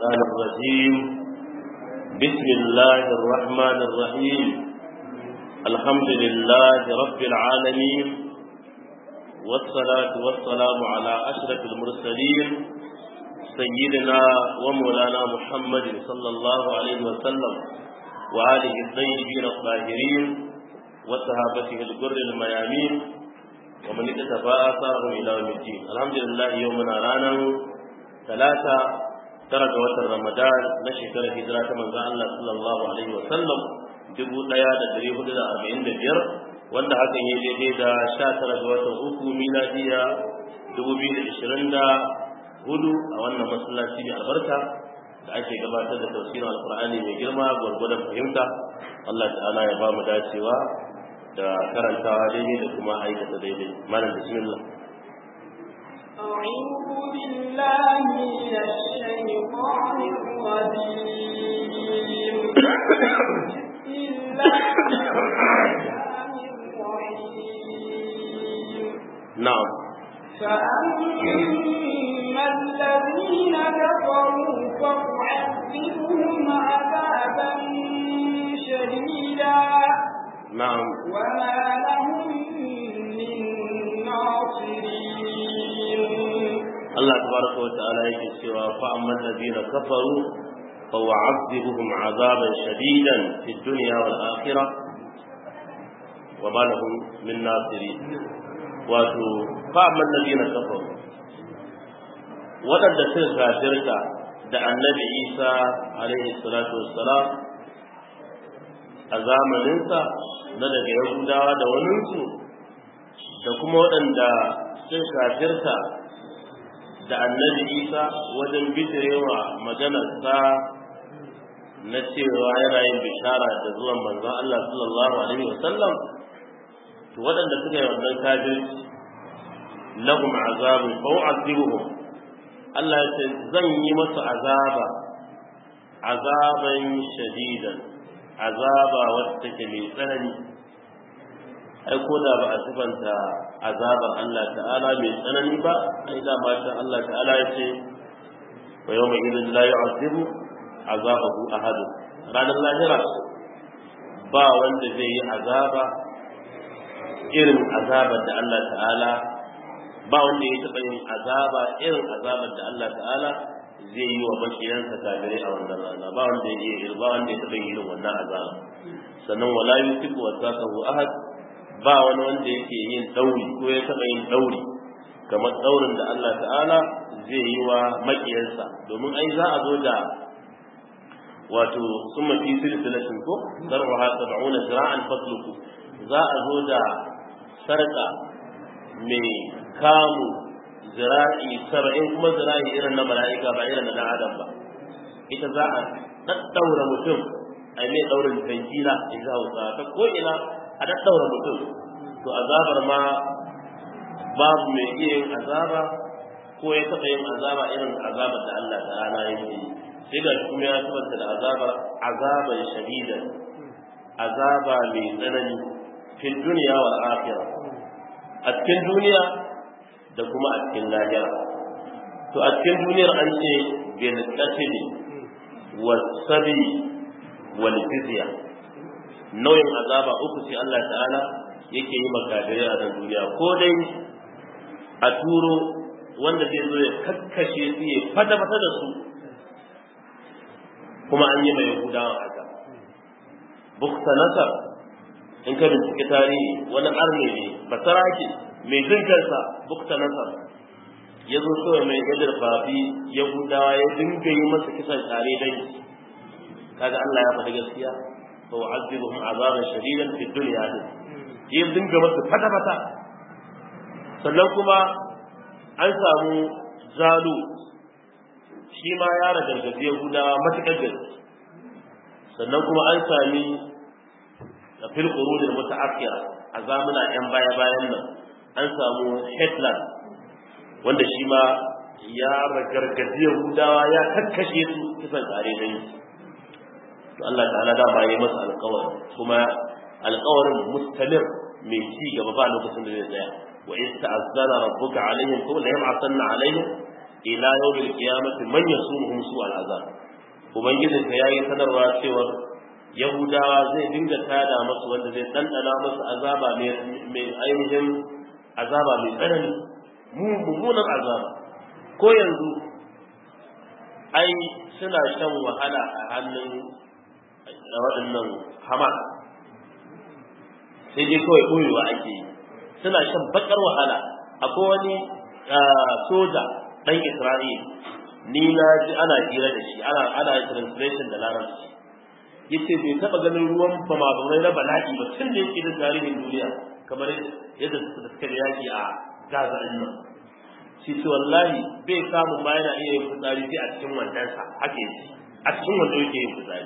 الشيطان الرجيم بسم الله الرحمن الرحيم الحمد لله رب العالمين والصلاة والسلام على أشرف المرسلين سيدنا ومولانا محمد صلى الله عليه وسلم وآله الطيبين الطاهرين وصحابته الجر الميامين ومن اكتفى آثارهم إلى يوم الدين الحمد لله يومنا رانا ثلاثة ترك وتر رمضان نشكر هجرة من الله صلى الله عليه وسلم dubu ɗaya da ɗari hudu da arba'in da biyar wanda hakan ya daidai da sha tara ga watan uku miladiya dubu biyu da ishirin da hudu a wannan masallaci mai albarka da ake gabatar da tafsirin alkur'ani mai girma gwargwadon fahimta Allah ta'ala ya ba mu dacewa da karantawa daidai da kuma aikata daidai malam bismillah أعوذ بالله من الشيطان الرجيم بسم الله الرحمن الرحيم na'am فأما الذين كفروا فأعذبهم عذابا شديدا na'am وما لهم من ناصرين Allah tabaraka wa ta'ala yake cewa fa amma alladhina kafaru fa wa'adhibuhum 'adaban shadidan fid dunya wal akhirah wa ma lahum min nasirin wato fa amma alladhina kafaru wadanda suka kafirta da annabi Isa alaihi salatu wassalam a zamaninsa na daga Yahudawa da waninsu da kuma waɗanda suka kafirta da annabi isa wajen bijirewa maganarsa na cewa yana yin bishara da zuwan manzon Allah sallallahu alaihi wasallam to waɗanda suka yi wannan kafirci lahum azabun fa u'adhibuhum Allah ya ce zan yi masu azaba azaban shadidan azaba wacce take mai tsanani ai ko da ba a sifanta azabar Allah ta'ala mai tsanani ba ai da matan Allah ta'ala ya ce wa yawma idin la yu'azibu azabahu ahad ranar lahira ba wanda zai yi azaba irin azabar da Allah ta'ala ba wanda ya taɓa yin azaba irin azabar da Allah ta'ala zai yi wa makiyansa kafirai a wannan rana ba wanda ya yi ba wanda ya taɓa yin irin wannan azaba sannan wala yusiku wasaqahu ahad ba wani wanda yake yin dauri ko ya taɓa yin dauri kamar daurin da Allah ta'ala zai yi wa maƙiyarsa domin ai za a zo da wato sun mafi silsilatin ko zarwa sab'una zira'an fasluku za a zo da sarƙa mai kamu zira'i saba'in kuma zira'i irin na mala'ika ba irin na adam ba ita za a ɗaɗɗaura mutum a mai ɗaurin tankila in za hausa ta ko ina a daddaura mutum to azabar ma babu mai iya yin azaba ko ya taɓa yin azaba irin azabar da Allah ta'ala yake yi sai ga kuma ya tabbata da azabar azabar shadidan azaba mai tsanani fil duniya wal akhirah a cikin duniya da kuma a cikin lahira to a cikin duniyar an ce bil qatl was sabi wal jizya nauyin azaba uku sai Allah ta'ala yake yi makadirai a nan duniya ko dai a turo wanda zai zo ya kakkashe su ya fata-fata da su kuma an yi mai yahudawa haka bukta nasar in ka bincike tarihi wani arne ne basarake mai jinkarsa bukta nasar ya zo kawai mai gadar fafi yahudawa ya dinga yi masa kisan tare dai kaga Allah ya faɗi gaskiya فأعذبهم عذابا شديدا في الدنيا yin dinga masa fata-fata sannan kuma an samu zalu shi ma ya ragargazi yahudawa matuƙar gaske sannan kuma an sami a fil qurunil mutaakhira a zamuna yan baya bayan nan an samu hitler wanda shi ma ya ragargazi yahudawa ya kakkashe su kisan tsare dai to Allah ta'ala da ba yi masa alƙawari kuma alƙawarin mustamir mai ci gaba ba lokacin da zai tsaya wa in ta'azzana rabbuka alaihim ko la yab'athanna alaihim ila yawmil qiyamati man yasumuhum su al'azab ubangijinka ya yi sanarwa cewa yahudawa zai dinga tada masu wanda zai ɗanɗana masu azaba mai ainihin azaba mai tsanani mummunan azaba ko yanzu ai suna shan wahala a hannun waɗannan hamas sai dai kawai ɓoyewa ake yi suna shan bakar wahala akwai wani soja ɗan isra'il ni na ji ana hira da shi ana ana translation da larabci yace bai taba ganin ruwan bama bamai na bala'i ba tun da yake da tarihin duniya kamar yadda suka da yaki a Gaza din nan shi ce wallahi bai samu ma yana iya yin fitsari sai a cikin wandansa haka yake a cikin wando yake yin fitsari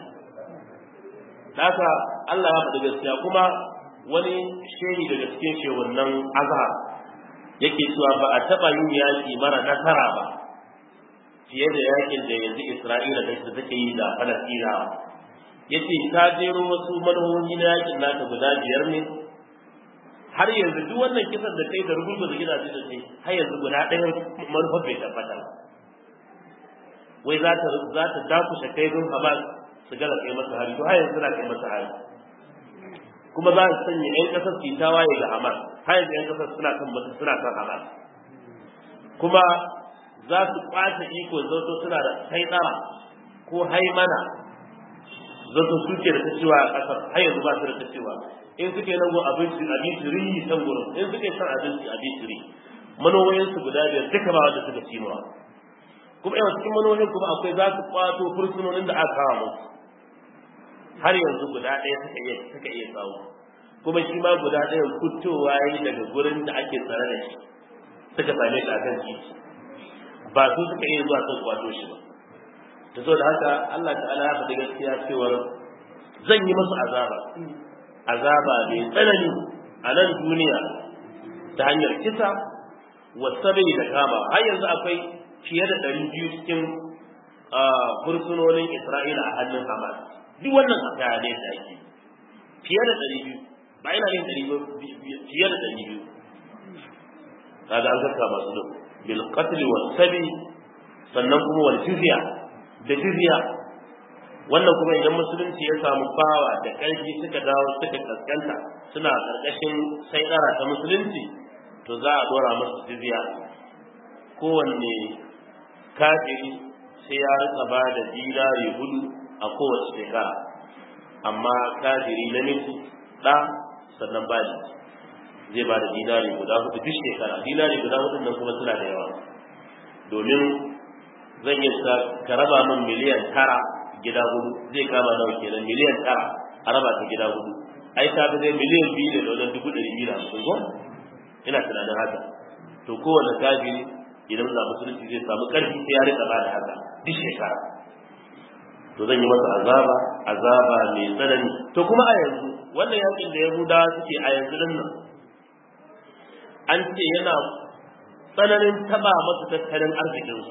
haka Allah ya faɗi gaskiya kuma wani shehi daga cikin shehunnan azhar yake cewa ba a taɓa yin yaƙi mara nasara ba fiye da yakin da yanzu Isra'ila da take yi da Falasɗina yace ta jero wasu manuhohi na yakin nata guda biyar ne har yanzu duk wannan kisan da kai da rubutu da gidaje da kai har yanzu guda ɗaya manufar bai tabbata wai za ta za ta dakushe kai don Hamas su gala kai masa hari to har yanzu na kai masa hari kuma za su sanya ƴan ƙasar su tawaye ga Hamas har yanzu ƴan ƙasar suna kan suna kan Hamas kuma za su kwace iko zato suna da saitsara ko haimana zato suke da ta cewa a ƙasar har yanzu ba su da ta cewa in suke nan go abinci abinci ri san gurin in suke san abinci abinci ri manowoyin su guda biyar duka ba wanda suka ci mawa kuma yawan cikin manowoyin kuma akwai za su kwato fursunonin da aka kawo musu har yanzu guda ɗaya suka iya suka iya samu kuma shi ma guda ɗaya fitowa yi daga gurin da ake tsare da shi suka same shi akan titi ba su suka iya zuwa sun kwato shi ba ta so da haka Allah ta'ala ya faɗi gaskiya cewar zan yi musu azaba azaba mai tsanani a nan duniya ta hanyar kisa wasabai da kama har yanzu akwai fiye da ɗari biyu cikin fursunonin Isra'ila a hannun Hamas duk wannan bayanai da ake fiye da ɗari biyu ba ina yin ɗari biyu fiye da ɗari biyu kaga an zarta masu duk bil qatl was sabi sannan kuma wal jizya da jizya wannan kuma idan musulunci ya samu bawa da ƙarfi suka dawo suka kaskanta suna ƙarƙashin saidara ta musulunci to za a dora musu jizya kowanne kafiri sai ya rika ba da dinari hudu a kowace shekara amma kafiri namiji ɗa sannan ba zai ba da dinari guda hudu duk shekara dinari guda hudu nan kuma suna da yawa domin zan yi ka raba min miliyan tara gida hudu zai kama nawa kenan miliyan tara a raba ta gida hudu ai ta fi zai miliyan biyu da wajen dubu ɗari biyu da hamsin ko ina tunanin haka to kowane kafiri idan za musulunci zai samu ƙarfi sai ya rika ba da haka duk shekara to zan yi masa azaba azaba mai tsanani to kuma a yanzu wannan yakin da yahudawa suke a yanzu din nan an ce yana tsananin taba masu tattalin arzikinsu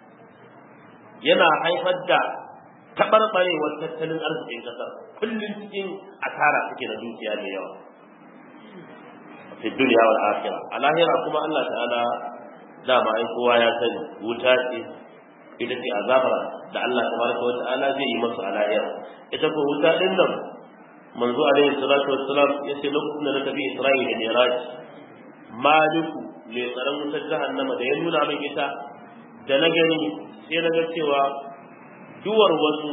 yana haifar da taɓarɓarewar tattalin arzikin ƙasar kullum cikin asara suke da dukiya da yawa fi duniya wal akhirah a lahira kuma Allah ta'ala dama ai kowa ya sani wuta ce ita ce azabar da Allah tabaraka wa ta'ala zai yi masu a lahira ita ko wuta din nan manzo alaihi salatu wassalam ya ce lokacin da na tafi Isra'ila ne raji maliku mai tsaron wutar jahannama da ya nuna min ita da na gani sai na ga cewa duwar wasu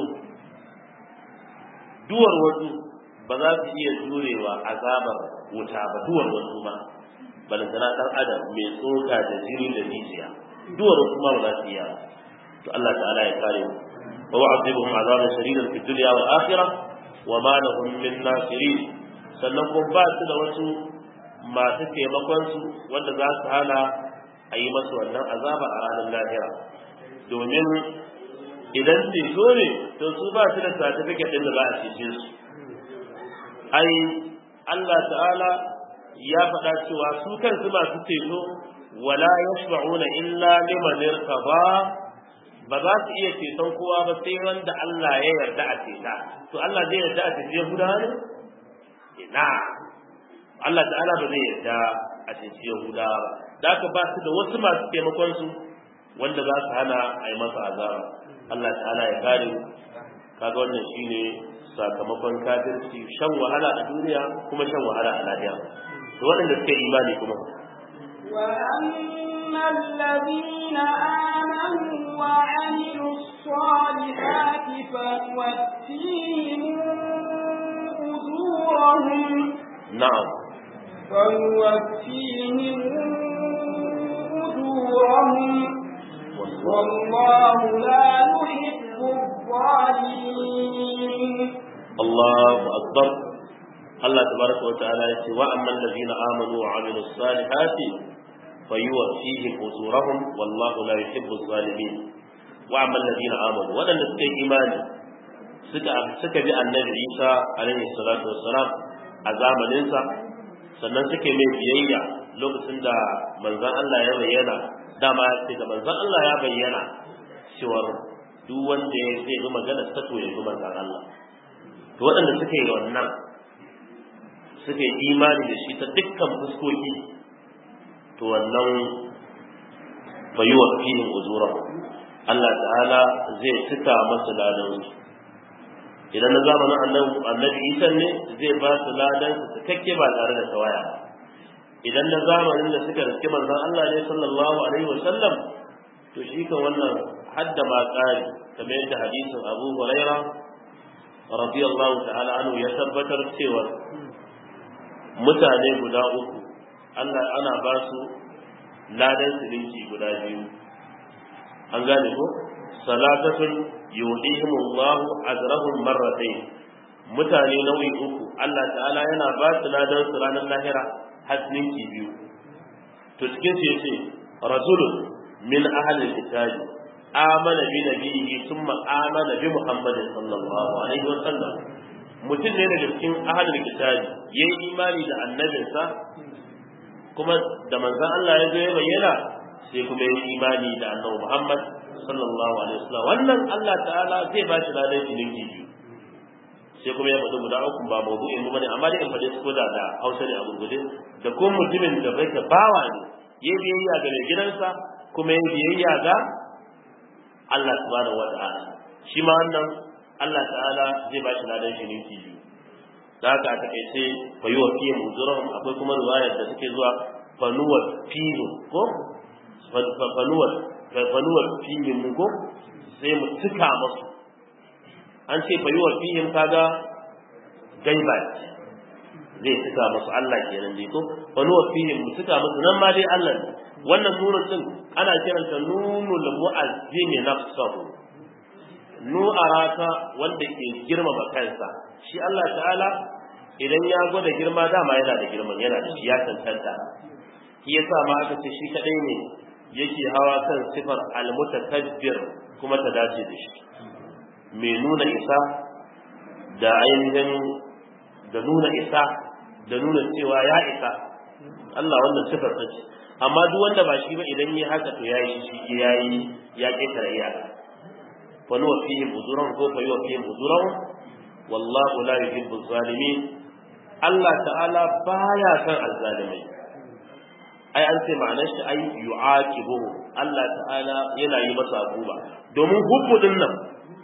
duwar wasu ba za su iya jurewa azabar wuta ba duwar wasu ma balantana dan adam mai tsoka da jini da jijiya duwar wasu ma ba za su iya to Allah ta'ala ya kare mu wa wa'azibuhum azaban shadidan fid dunya wal akhirah wa ma lahum min nasirin sannan kuma ba su da wasu masu taimakon su wanda za su hana a yi masu wannan azaba a ranar lahira domin idan ceto ne to su ba su da certificate din da za a cece su ai Allah ta'ala ya faɗa cewa su kansu masu ceto wala yashfa'una illa liman irtaba ba za su iya ceton kowa ba sai wanda Allah ya yarda a ceta to Allah zai yarda a cece Yahuda ne ina Allah ta'ala ba zai yarda a cece Yahuda ba da aka ba su da wasu masu taimakon su wanda za su hana a yi masa azaba Allah ta'ala ya kare kaga wannan shine sakamakon kafirci shan wahala a duniya kuma shan wahala a lahira to waɗanda suka yi imani kuma وأما الذين آمنوا وعملوا الصالحات فنوفيهم أجورهم na'am فنوفيهم أجورهم والله لا يحب الظالمين Allahu akbar Allah tabaraka wa ta'ala yace wa amman ladina amanu wa amilus salihati fayuwaffihim ujurahum wallahu la yuhibbuz zalimin wa amman ladina amanu wadanda suka yi imani suka suka bi annabi Isa alaihi salatu wassalam a zamanin sa sannan suke mai biyayya lokacin da manzon Allah ya bayyana dama ya ce da manzon Allah ya bayyana cewa duk wanda ya zai bi magana ta to ya bi manzon Allah to waɗanda suka yi wannan suka yi imani da shi ta dukkan fuskoki to wannan bai wa filin uzura Allah ta'ala zai cika masu ladan su idan na zamanin annabi annabi Isa ne zai ba su ladan su cikakke ba tare da tawaya idan na zamanin da suka riski manzon Allah ne sallallahu alaihi wasallam to shi kan wannan hadda ma ƙari kamar yadda hadisin Abu Hurairah radiyallahu ta'ala anhu ya tabbatar cewa mutane guda uku Allah ana ba su ladan silinci guda biyu an gane ko salatatun yudihimullahu ajrahum marratayn mutane nau'i uku Allah ta'ala yana ba su ladan su ranar lahira hasninki biyu to cikin su yace rajulun min ahli kitabi amana bi nabiyhi thumma amana bi muhammadin sallallahu alaihi wa sallam mutum ne daga cikin ahlul kitabi yayi imani da annabinsa kuma da manzon Allah ya zo ya bayyana sai kuma yayi imani da annabi Muhammad sallallahu alaihi wasallam wannan Allah ta'ala zai ba shi ladan jininki biyu sai kuma ya faɗi guda uku ba mawdu'in mu bane amma dai in faɗi su ko da da Hausa ne a gurgurde da kuma mutumin da bai ka bawa ne yayi biyayya ga mai gidansa kuma yayi biyayya ga Allah subhanahu wata'ala shi ma wannan Allah ta'ala zai ba shi ladan shi ninki biyu da haka a takaice fa yi wa fiye muzurahum akwai kuma riwayar da take zuwa fanuwar fiye ko fanuwar fanuwar fiye mu ko sai mu cika masu an ce fa yi wa fiye kaga gaiba zai cika masu Allah kenan dai ko fanuwar fiye mu cika masu nan ma dai Allah ne wannan nunun din ana kiranta nunul mu'azzimi nafsahu nu'arata wanda ke girmama kansa shi Allah ta'ala idan ya gwada girma dama yana da girman yana da shi ya tantanta shi yasa ma aka ce shi kadai ne yake hawa kan sifar almutakabbir kuma ta dace da shi mai nuna isa da ainihin da nuna isa da nuna cewa ya isa Allah wannan sifar ta ce amma duk wanda ba shi ba idan yi haka to yayi shi yayi ya ketare iyaka fa nuwa fihim uzuran ko fa yuwa fihim uzuran wallahu la yuhibbu zalimin Allah ta'ala baya san azzalimai ai an ce ma'anar shi ai yu'aqibuhu Allah ta'ala yana yi masa abuba domin hubbu din nan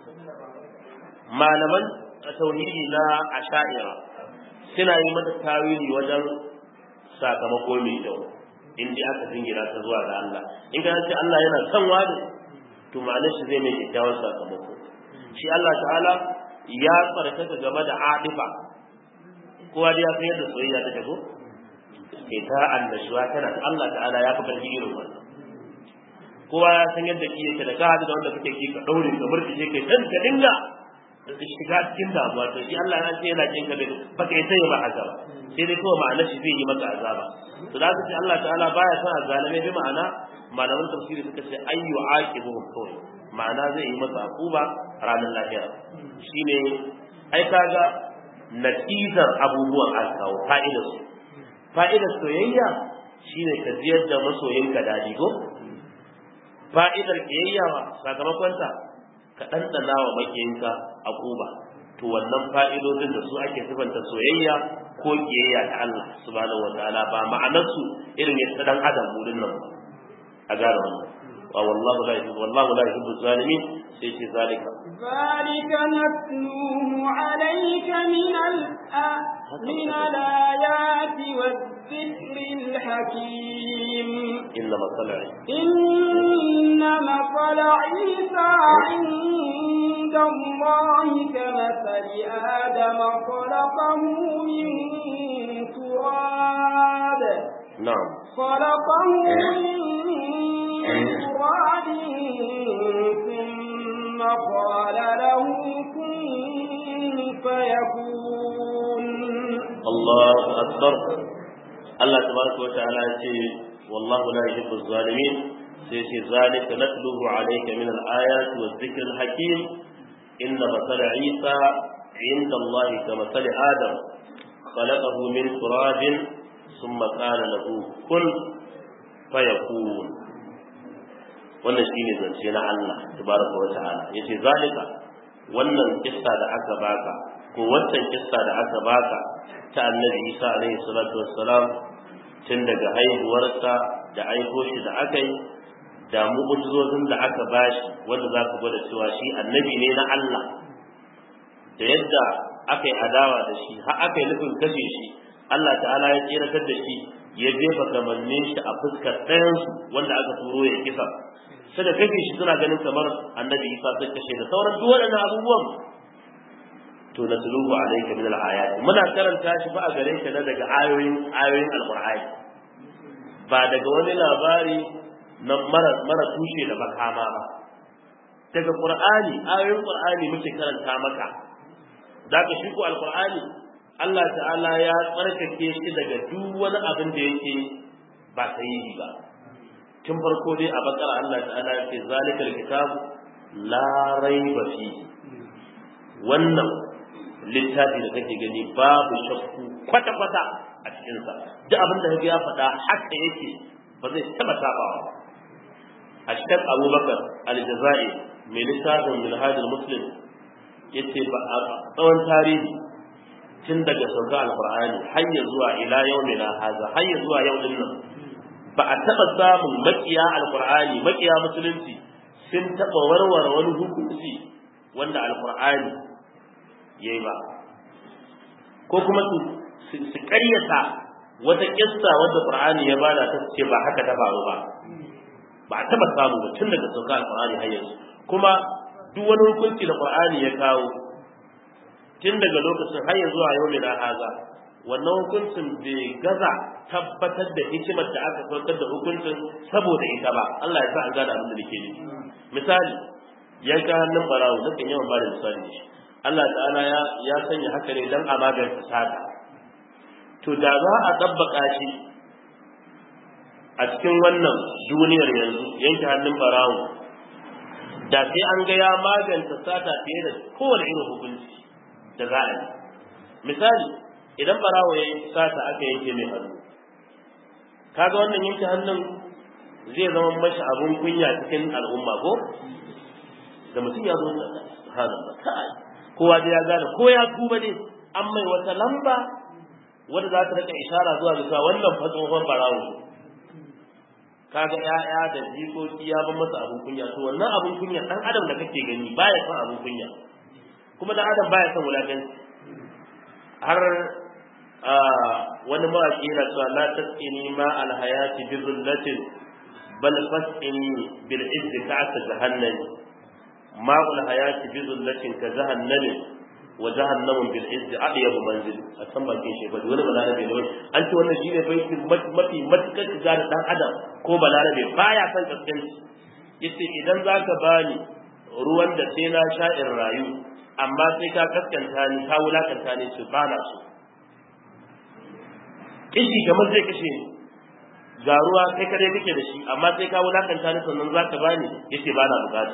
malaman tauhidi na asha'ira suna yi mata tawili wajen sakamako mai kyau in dai aka jingina ta zuwa ga Allah in ka ce Allah yana son wani to ma'anar shi zai mai kyakkyawan sakamako shi Allah ta'ala ya tsarkaka game da adifa kowa dai ya san yadda soyayya ta tago ke ta annashuwa tana Allah ta'ala ya fi karfi irin wannan kowa ya san yadda ki yake da ka hadu da wanda kake ki ka daure ka murtishe kai dan ka dinga shiga cikin damuwa to shi Allah ya ce yana kin ka da baka yi sai ba haka ba sai dai kawai ma'anar shi zai yi maka azaba to da haka ce Allah ta'ala baya son azalame bi ma'ana malaman tafsiri suka ce ayyu aqibuhum kawai ma'ana zai yi masa akuba ranar lahira shine ai kaga natijar abubuwan alkawo fa'idar su fa'idar soyayya shine ka ziyar da masoyinka dadi ko fa'idar kiyayya wa sakamakonta ka ɗanɗana wa makiyinka akuba to wannan fa'idodin da su ake sifanta soyayya ko kiyayya ta Allah subhanahu wataala ba ma'anarsu irin yadda dan adam wurin nan ba a gane wannan والله لا يحب والله لا يحب الظالمين سيتي ذلك ذلك نتلوه عليك من الآ... من الآيات والذكر الحكيم إن مثل إن مثل عيسى عند الله كمثل آدم خلقه من تراب نعم خلقه من تراب ثم قال له كن فيكون الله أكبر الله تبارك وتعالى يقول والله لا يحب الظالمين سيتي ذلك نتلوه عليك من الآيات والذكر الحكيم إن مثل عيسى عند الله كمثل آدم خلقه من تراب ثم قال له كن فيكون wannan shine zance na Allah tabaraka wa ta'ala yace zalika wannan kissa da aka baka ko wancan kissa da aka baka ta annabi Isa alaihi salatu wassalam tun daga haihuwarsa da aiko shi da aka yi da mu'ujizozin da aka bashi wanda za ku gwada cewa shi annabi ne na Allah da yadda aka yi adawa da shi har aka yi nufin kashe shi Allah ta'ala ya tseratar da shi ya jefa kamannin shi a fuskar ɗayansu wanda aka turo ya kisa sai da kashe shi suna ganin kamar annabi Isa sai kashe da sauran duk waɗannan abubuwan to na tuluhu alayka min al-ayat muna karanta shi ba a gare ka na daga ayoyin ayoyin alqur'ani ba daga wani labari na mara mara tushe da makama ba daga qur'ani ayoyin qur'ani muke karanta maka daga shi ko alqur'ani Allah ta'ala ya tsarkake shi daga duk wani abin da yake ba sahihi ba tun farko dai a bakara Allah ta'ala ya ce zalikal kitabu la raiba fihi wannan littafi da kake gani babu shakku kwata-kwata a cikinsa duk abin da ya faɗa haka yake ba zai taɓa sabawa ba a cikin abubakar aljaza'i mai littafin minhajul muslim ya ce ba a tsawon tarihi tun daga sauka alkur'ani har ya zuwa ila yau na haza har ya zuwa yau din nan ba a taɓa samun makiya alkur'ani makiya musulunci sun taɓa warware wani hukunci wanda alkur'ani yayi ba ko kuma su su ƙaryata wata kissa wadda Qur'ani ya bada ta ce ba haka ta faru ba ba a taba samu ba tun daga sauka Qur'ani har yanzu kuma duk wani hukunci da Qur'ani ya kawo tun daga lokacin har yanzu a yau ne na haza wannan hukuncin bai gaza tabbatar da hikimar da aka saukar da hukuncin saboda ita ba Allah ya sa an gane abin da nake nufi misali yanka hannun barawo nakan yawan bada misali da shi Allah ta'ala ya ya sanya haka ne dan a magance sata to da za a tabbaka shi a cikin wannan duniyar yanzu yanke hannun barawo da sai an ga ya magance sata fiye da kowane irin hukunci da za a yi misali idan barawo ya yi sata aka yanke mai hannu kaga wannan yanke hannun zai zama mashi abun kunya cikin al'umma ko da mutum ya zo da subhanallah kai kowa da ya gane ko ya tuba ne an mai wata lamba wanda za ta rika ishara zuwa ga wannan fa tsohon barawo kaga ƴaƴa da jikoki ya ban masa abun kunya to wannan abun kunya dan adam da kake gani baya son abun kunya kuma dan adam baya son wulakanci har wani mawaki yana cewa la tasqini ma al hayati bi dhullatin bal fasqini bil izzi ka'at jahannam ma'ul hayati bi dhullatin ka jahannam wa jahannamun bil izzi adyabu manzil a san bakin shi bari wani balarabe ne an ce wannan shine baiti mafi matukar shiga da dan adam ko balarabe baya son kaskanci yace idan zaka bani ruwan da sai na sha in rayu amma sai ka kaskanta ni ka wulakanta ni su bana su kishi kamar zai kashe ni ga ruwa kai kare kake da shi amma sai ka wulakanta ni sannan zaka bani yace bana bukata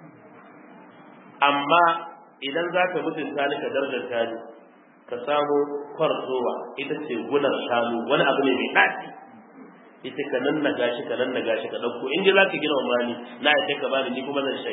amma idan zaka mutunta ni ka dardanta ni ka samu kwarzowa ita ce gunar shanu wani abu ne mai daɗi ita ka nan na gashi ka nan na gashi ka ɗauko in ji za ka gina wa ni na ya ka bani ni kuma zan shai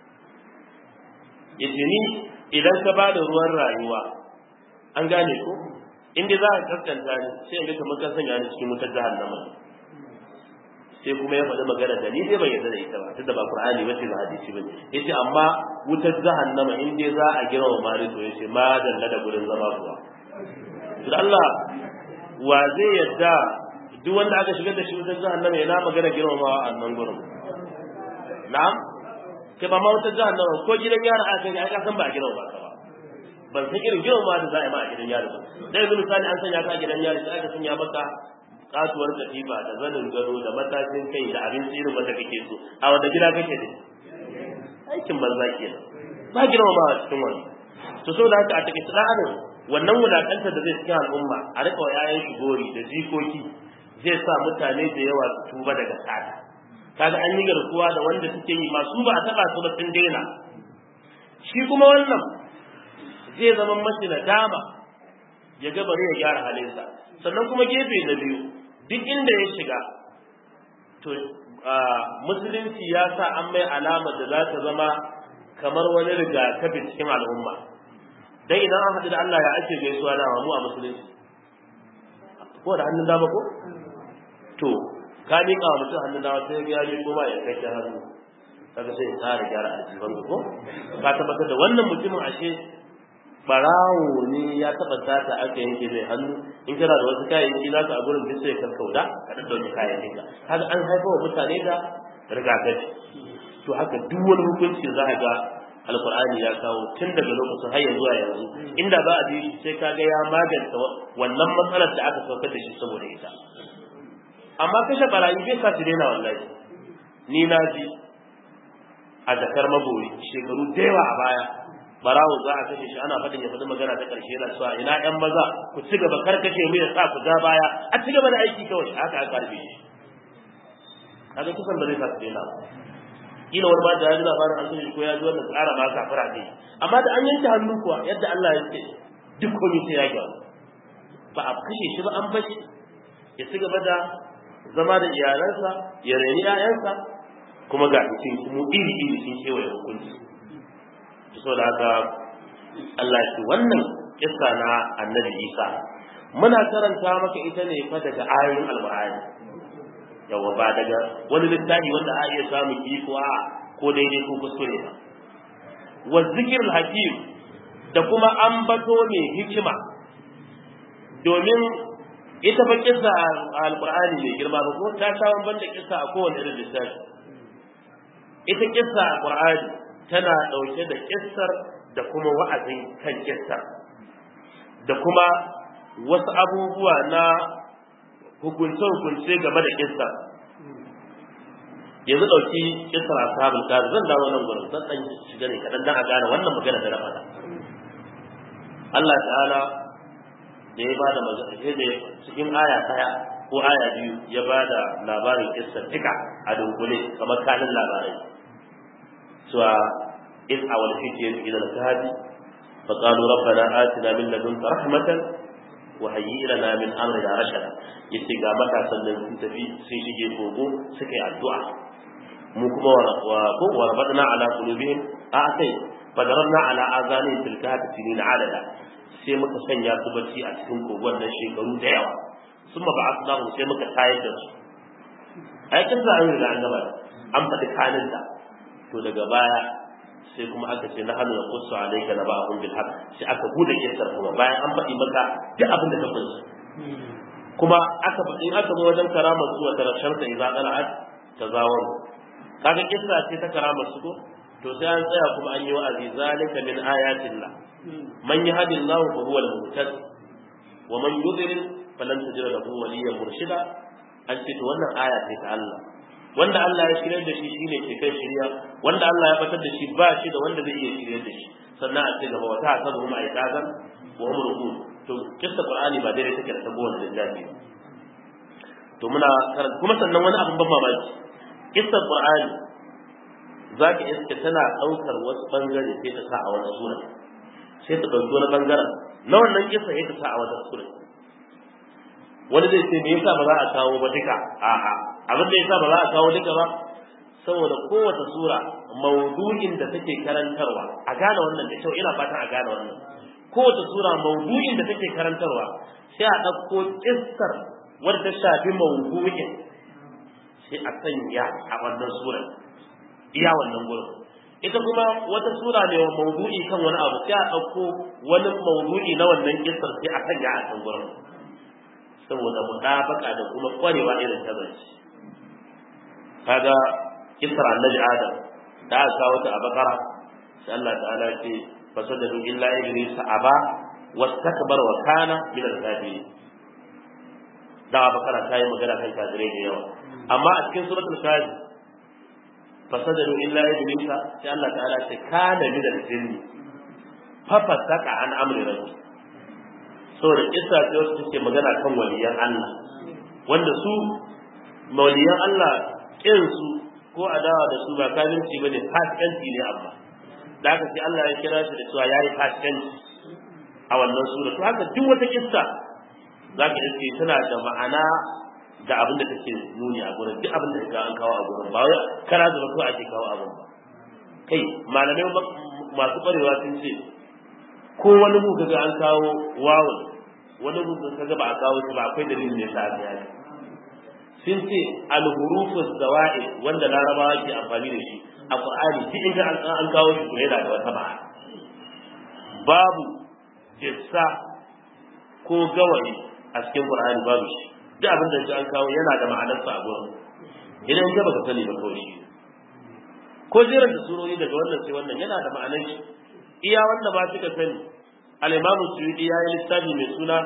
yace ni idan ka bada ruwan rayuwa an gane ko in dai za ka kaskanta ni sai in ga kamar ka sanya ni cikin wutar jahannama sai kuma ya faɗi magana da ni dai bai yarda da ita ba tunda ba qur'ani ba ce ba hadisi ba yace amma wutar jahannama in dai za a girma mari to yace ma dalla da gurin zama kuwa to Allah wa zai yarda duk wanda aka shigar da shi wutar jahannama yana magana girmamawa a nan gurin na'am kai ba ma wutar jahannama ko gidan yara aka yi aka san ba a girmama ka ba ban san irin girmama da za a yi ma a gidan yari ba da yanzu misali an sanya ka a gidan yari sai aka sanya maka katuwar katifa da zanin gado da matashin kai da abinci irin wanda kake so a wanda gida kake da aikin banza kenan ba girmama a cikin wani to saboda haka a take tsarin wannan wulakantar da zai cikin al'umma a rika wa yayan shi gori da jikoki zai sa mutane da yawa su tuba daga tsada kaga an yi garkuwa da wanda suke yi masu ba a taba su ba sun daina shi kuma wannan zai zama mashi nadama ya ga bari ya gyara halinsa sannan kuma gefe na biyu duk inda ya shiga to musulunci ya sa an mai alama da za ta zama kamar wani rigakafi cikin al'umma dan idan an haɗu da Allah ya ake gaisuwa da mu a musulunci ko da hannun dama ko to ka miƙa wa mutum hannun dama sai ya miƙo ma ya kai hannu kaga sai ya tsara gyara aljiban ko ka tabbatar da wannan mutumin ashe barawo ne ya taba sata aka yanke mai hannu in kana da wasu kayayyaki za ka a gurin duk sai ka kauda ka dan dauki kayayyakin ka kaga an haifa wa mutane da rigakafi to haka duk wani hukunci za ka ga alqur'ani ya kawo tun daga lokacin har yanzu a yanzu inda za a ji sai ka ga ya maganta wannan matsalar da aka saukar da shi saboda ita amma kashe barayi bai sa su daina wallahi ni na ji a jakar mabori shekaru da yawa a baya barawo za a kashe shi ana faɗin ya faɗi magana ta ƙarshe yana cewa ina ƴan maza ku ci gaba kar kashe mu ya sa ku ja baya a ci gaba da aiki kawai haka aka karbe shi kaga kusan da zai sa su daina ba kila wani ma da ya ji labarin an kashe ko ya ji wannan tsara ma kafira ne amma da an yanke hannu kuwa yadda Allah ya ce duk komai sai ya gyaru ba a kashe shi ba an bashi ya ci gaba da zama da iyalansa ya reni 'ya'yansa kuma ga cikin kuma iri iri sun kewaye hukunci saboda haka Allah ya ce wannan kissa na annabi Isa muna karanta maka ita ne fa daga ayoyin alqur'ani yawa ba daga wani littafi wanda a iya samu ki ko a ko daidai ko kuskure ba wa zikrul hakim da kuma ambato mai hikima domin ita fa kissa alqur'ani mai girma ba ko ta kawo banda kissa a kowane irin littafi ita kissa alqur'ani tana ɗauke da kissar da kuma wa'azin kan kissar da kuma wasu abubuwa na hukunce-hukunce game da kissar yanzu ɗauki kissar ashabul kahf zan dawo nan gurin zan dan shiga ne kaɗan dan a gane wannan magana da na faɗa Allah ta'ala da ya bada magana da cikin aya ɗaya ko aya biyu ya bada labarin kissar tika a dunkule kamar kanin labarai سوى إذ أول فتية إلى الكهف فقالوا ربنا آتنا من لدنك رحمة وهيئ لنا من أمرنا رشدا يتيغا متى سنن سنتفي سيشي فوقو سكي الدعاء مكما وربطنا على قلوبهم آتي فضربنا على آذانهم في الكهف سنين عددا sai muka sanya su bacci a cikin kogon nan shekaru da yawa sun ma ba'a su sai muka tayar da su a yakin za an riga an gaba an faɗi kanin da to daga baya sai kuma aka ce na hannu na kusa alaika na ba abun bil haq sai aka bude kissar kuma bayan an faɗi maka duk abin da ka kunsa kuma aka faɗi aka zo wajen karamar su wata rasharsa idza qala'at tazawar kaga kissa ce ta karamar su ko to sai an tsaya kuma an yi wa'azi zalika min ayatillah man yahdillahu fa huwa al-muhtad wa man yudlil falan tajida lahu waliyyan murshida an ce to wannan aya ce ta Allah wanda Allah ya shirya da shi shine ke kai shirya wanda Allah ya batar da shi ba shi da wanda zai iya shirya da shi sannan a ce gaba wata hasabu hum aiqazan wa hum ruqud to kissa qur'ani ba dai take da tabo wannan lillahi to muna karanta kuma sannan wani abin ban mamaki kissa qur'ani zaka iska tana daukar wasu bangare sai ta sa a wani sura sai ta dauki wani bangaren na wannan kissa sai ta sa a wata sura wani zai ce me yasa ba za a kawo ba duka a'a abin da yasa ba za a kawo duka ba saboda kowace sura maudu'in da take karantarwa a gane wannan da kyau ina fatan a gane wannan kowace sura maudu'in da take karantarwa sai a ɗauko kissar wadda ta shafi maudu'in sai a sanya a wannan sura iya wannan gurin ita kuma wata sura ne wa mawdu'i kan wani abu sai a ɗauko wani mawdu'i na wannan kissar sai a sanya a kan gurin saboda mutabaka da kuma kwarewa irin ta zance kaga kissar annabi adam da aka kawo ta a bakara sai Allah ta'ala ce fasajadu illa iblis aba wastakbara wa kana min al-kafirin da bakara ta yi magana kan kafirai da yawa amma a cikin suratul kafi fasajadu illa iblis sai Allah ta'ala ce kana min al-jinni fa fasaka an amri rabbi saboda kissa ce wacce take magana kan waliyan Allah wanda su waliyan Allah kin su ko adawa da su ba kafirci bane fasikanci ne amma da haka sai Allah ya kira shi da cewa yayi fasikanci a wannan sura to haka duk wata kissa zaka iske tana da ma'ana da abin da take nuni a gurin duk abin da ka an kawo a gurin ba wai kara da ko ake kawo abin ba kai malamai masu kwarewa sun ce ko wani mu kaga an kawo wawun wani mu kaga ba a kawo shi ba akwai dalilin da ya sa aka yi sun ce alhurufu zawa'i wanda larabawa ke amfani da shi a qur'ani duk inda an kawo shi to yana da wata ma'ana babu jissa ko gawayi a cikin qur'ani babu shi duk abin da an kawo yana da ma'anarsa a gurin idan ka baka sani ba kawai shi ko jiran da surori daga wannan sai wannan yana da ma'anar shi iya wanda ba suka sani al-imam suyuti ya yi littafi mai suna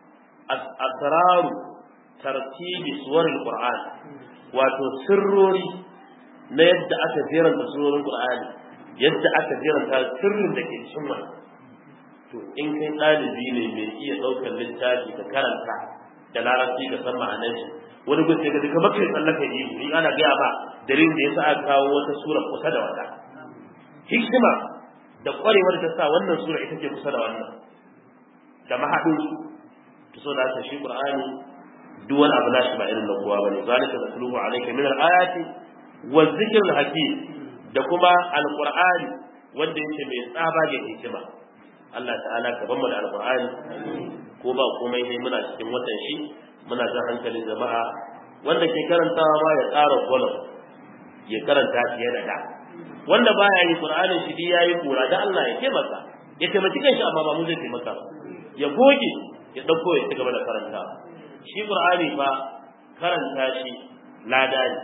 asraru tartibi suwarin Qur'an wato sirrori na yadda aka jeranta surorin Qur'ani yadda aka jeranta sirrin da ke cikin wannan to in kai ɗalibi ne mai iya ɗaukar littafi ka karanta da larabci ka san ma'anar shi wani gudu ga duka bakai tsallaka yi ni ana gaya ba dalilin da yasa aka kawo wata sura kusa da wata hikima da kwarewar ta sa wannan sura ita ce kusa da wannan da mahaɗin su to so da shi Qur'ani duk wani abu nashi ba irin na kowa bane zalika nasluhu alayka min al-ayati wa dhikril hakim da kuma al-qur'ani wanda yake mai tsaba da hikima Allah ta'ala ka ban mu da al-qur'ani ko ba komai ne muna cikin watan shi muna jan hankalin jama'a wanda ke karantawa ma ya tsara kolon ya karanta fiye da da wanda baya yi qur'anin shi dai yayi kura da Allah ya taimaka ya taimaki kanshi amma ba mu zai taimaka ya goge ya dauko ya ci gaba da karantawa shi qur'ani fa karanta shi lada ne